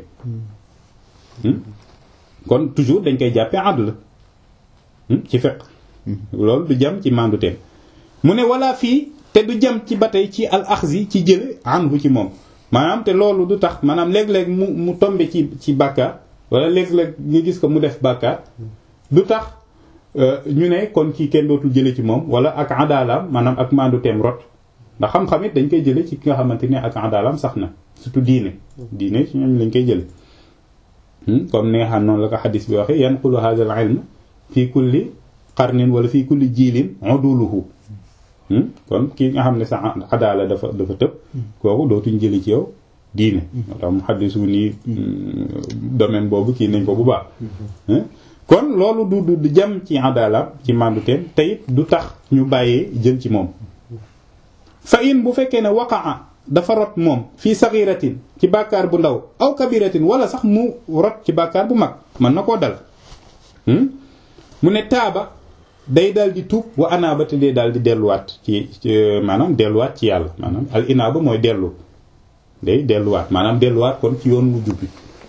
kon toujours dañ koy jàppee adl ci fiqh loolu du jam ci manduteem mu ne wala fii te du jam ci ba tey ci al axzi ci jële anhu ci moom maanaam te loolu du tax maanaam léeg-léeg mu mu tombe ci ci bàkkaar wala léeg-léeg nga gis ko mu def bàkkaar du tax ñu ne kon kii kenn dootul jële ci moom wala ak adalaam maanaam ak manduteem rot ndax xam-xam it dañ koy jële ci ki nga xamante ne ak adalaam sax na surtout diine diine ci ñoom lañ koy jële comme ni nga xam noonu la ko xadis bi waxee yanqulu hadha al ilm fii kulli qarnin wala fii kulli jiilin uduluhu kon kii nga xam ne sa adala dafa dafa tëb kooku dootuñ jëli ci yow diine moo tax mu xaddisu nii domaine boobu kii nañ ko bu baax kon loolu du du jam ci adala ci manduteem te it du tax ñu bàyyee jël ci moom fa in bu fekkee ne waqaa dafa rot moom fii saxiratin ci bàkkaar bu ndaw aw kabiratin wala sax mu rot ci bàkkaar bu mag mën na koo dal mu ne taaba day daal di tuub wa anaaba te dee daal di delluwaat ci maanaam delluwaat ci yàlla maanaam al inaaba mooy dellu day delluwaat maanaam delluwaat kon ci yoon wu jubbi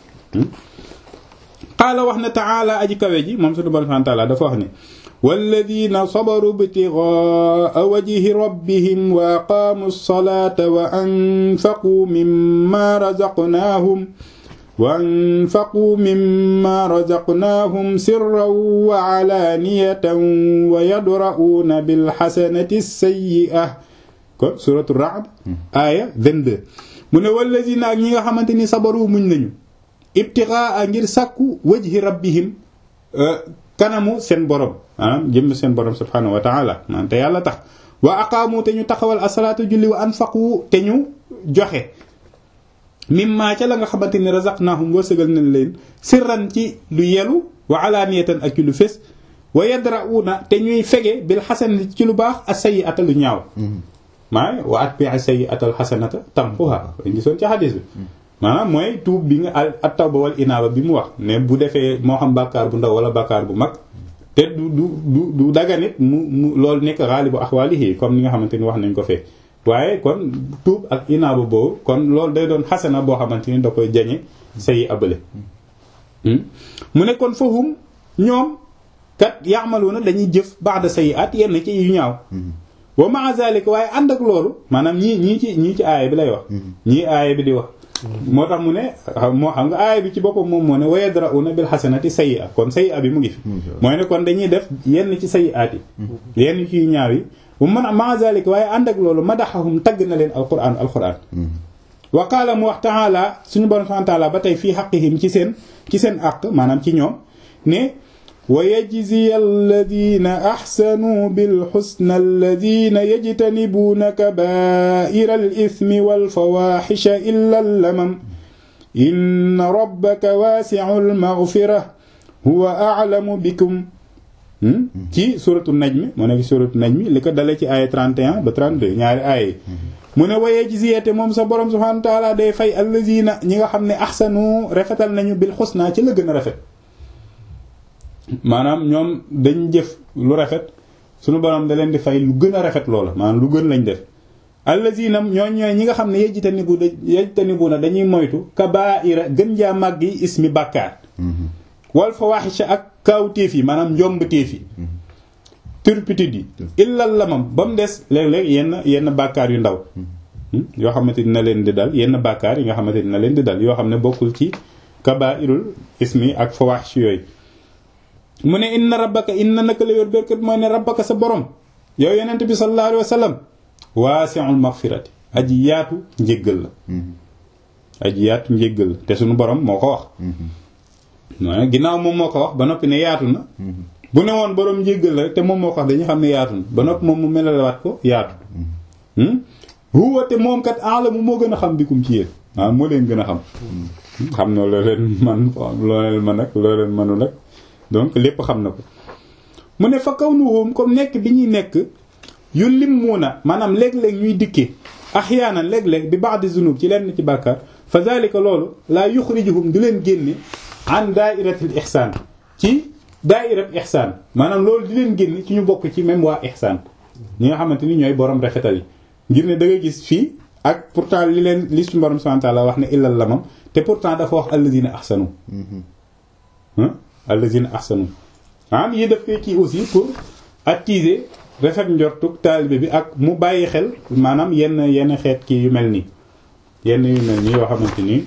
qaala wax na taala aji kawe ji moom suñu borom taala dafa wax ne walladina sabaru ibtigaa wajhi rabbihim wa aqaamu ssalata wa anfaquu mimma razaqnaahum wa anfaquu mimma razaqnaahum sirran wa alaaniyatan wa yadra'uuna bilxasanati sayyi'a kon suratu Ra'd aaya 22 mu ne walladina ak ñi nga xamante ni sabaru muñ nañu ibtigaa ngir sàkku wajhi rabbihim kanamu seen borom maanaam jëm seen borom subhanahu wa taala maanaam te yàlla tax wa aqaamu te ñu taxawal asalaatu julli wa anfaqu te ñu joxe mimma ca la nga xamante ni razaqnahum wërsëgal nañ leen sirran ci lu yelu wa alaaniyatan ak ci lu fés wa yadra'una te ñuy fege bil xasan ci lu baax as sayyi'ata lu ñaaw maa wa atbi'i sayyi'ata al xasanata tamhuha dañ gisoon ci xadis bi maanaam mooy tuub bi nga at tawba wal inaaba bi mu wax ne bu defee moo xam bàkkaar bu ndaw wala bàkkaar bu mag te du du du du daganit mu mu loolu nekk xaalibu axwaalihi comme ni nga xamante ni wax nañ ko fee waaye kon tuub ak inaaba boobu kon loolu day doon xasana boo xamante ni da koy jañe sayi abale mu ne kon fahum ñoom kat yaamaluuna dañuy jëf ba'da sayi at yenn ci yu ñaaw wa ma'a zalika waaye ànd ak loolu maanaam ñii ñii ci ñii ci aaya bi lay wax ñii aaya bi di wax moo tax mu ne moo xam nga aaya bi ci boppam moom moo ne wa yadra'una bil hasanati sayyi'a kon sayyi'a bi mu ngi fi mooy ne kon dañuy def yenn ci sayyi'aat yi yenn ci yu ñaaw yi bu man ma zalika waaye ànd ak loolu madaxahum tagg na leen alquran alquran wa qaala mu wax ta'ala suñu borom subhanahu wa ta'ala ba tey fii haqqihim ci seen ci seen àq maanaam ci ñoom ne wa yajziya alladina axsanuu bilxusna alladina yajtanibuuna kabaa'ira al-ithmi walfawaxisha illa allamam inna rabbaka waasicu almaghfira huwa aclamu bikum ci suratu najmi moo nekk suratu najmi li ko dalee ci aaya 31 ba 32 ñaari aaya mu ne wa yajziya te moom sa borom subhaanahu wa taala day fay alladina ñi nga xam ne axsanu rafetal nañu bilxusna ci la gën a rafet maanaam ñoom dañ jëf lu rafet suñu borom da leen di fay lu gën a rafet loola maanaam lu gën lañ def allazina ñoo ñooy ñi nga xam ne yejtanibu da yejtanibu na dañuy moytu kabaira gën jaa màgg yi ismi bàkkaar wal fawahisha ak kaawteef yi maanaam njombateef yi turpitude yi illal lamam ba mu des léeg-léeg yenn yenn bàkkaar yu ndaw yoo xamante dina leen di dal yenn bàkkaar yi nga xamante dina leen di dal yoo xam ne bokkul ci kabairul ismi ak fawahish yooyu mu ne inna rabbaka inna naka la yor berkat mooy ne rabbaka sa borom yow yenent bi sallallahu alayhi wa sallam waasi'ul maghfirati aji yaatu njéggal la aji yaatu njéggal la te suñu borom moo ko wax mooy ginnaaw moom moo ko wax ba noppi ne yaatu na bu ne woon borom njéggal la te moom moo ko wax dañu xam ne yaatu na ba noppi moom mu melalawaat ko yaatu huwa te moom kat aalamu moo gën a xam bikum ci yéen waaw moo leen gën a xam xam na loo leen man loo leen man ak loo leen mënul ak donc lépp xam na ko mu ne fa kaw nuhum comme nekk bi ñuy nekk yu limmuuna maanaam léeg-léeg ñuy dikkee axyaanan léeg-léeg bi ba'di zunub ci lenn ci bàkkaar fa zalika loolu laa yuxrijuhum du leen génne an daairatil ihsaan ci daairat ihsaan maanaam loolu di leen génne ci ñu bokk ci même waa ihsaan ñi nga xamante ni ñooy borom rafetal yi ngir ne da nga gis fii ak pourtant li leen li suñu borom subhanahu wa ta'ala wax ne illal lamam te pourtant dafa wax allazina ahsanu allazina ahsanu am yi def koy kii aussi pour attiser rafet njortuk taalibe bi ak mu bàyyi xel maanaam yenn yenn xeet kii yu mel nii yenn yu mel nii yoo xamante nii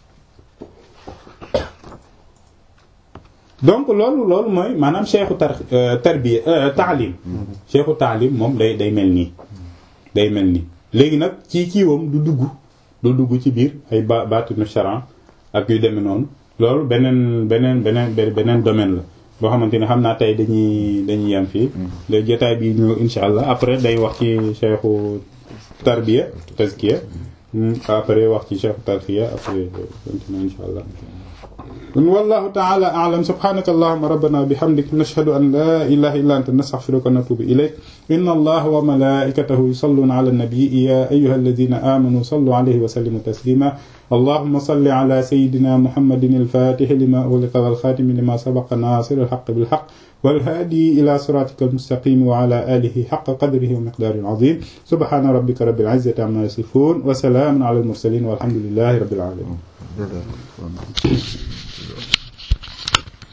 donc loolu loolu mooy maanaam cheikhu tar tarbiya taalim cheikhu taalim moom day day mel nii day mel nii léegi nag ci kiiwam du dugg du dugg ci biir ay ba baatinu charan ak yu demee noonu loolu beneen beneen beneen beneen domaine la boo xamante ne xam naa tey dañuy dañuy yem fii le jotaay bi ñëw insha allah après day wax ci cheikhu tarbiya tazkiya après wax ci cheikhu tarbiya après continue insha allah والله تعالى أعلم سبحانك اللهم ربنا وبحمدك نشهد أن لا إله إلا أنت نستغفرك ونتوب إليك إن الله وملائكته يصلون على النبي يا أيها الذين آمنوا صلوا عليه وسلموا تسليما اللهم صل على سيدنا محمد الفاتح لما أغلق والخاتم لما سبق ناصر الحق بالحق والهادي إلى صراطك المستقيم وعلى آله حق قدره ومقداره العظيم سبحان ربك رب العزة عما يصفون وسلام على المرسلين والحمد لله رب العالمين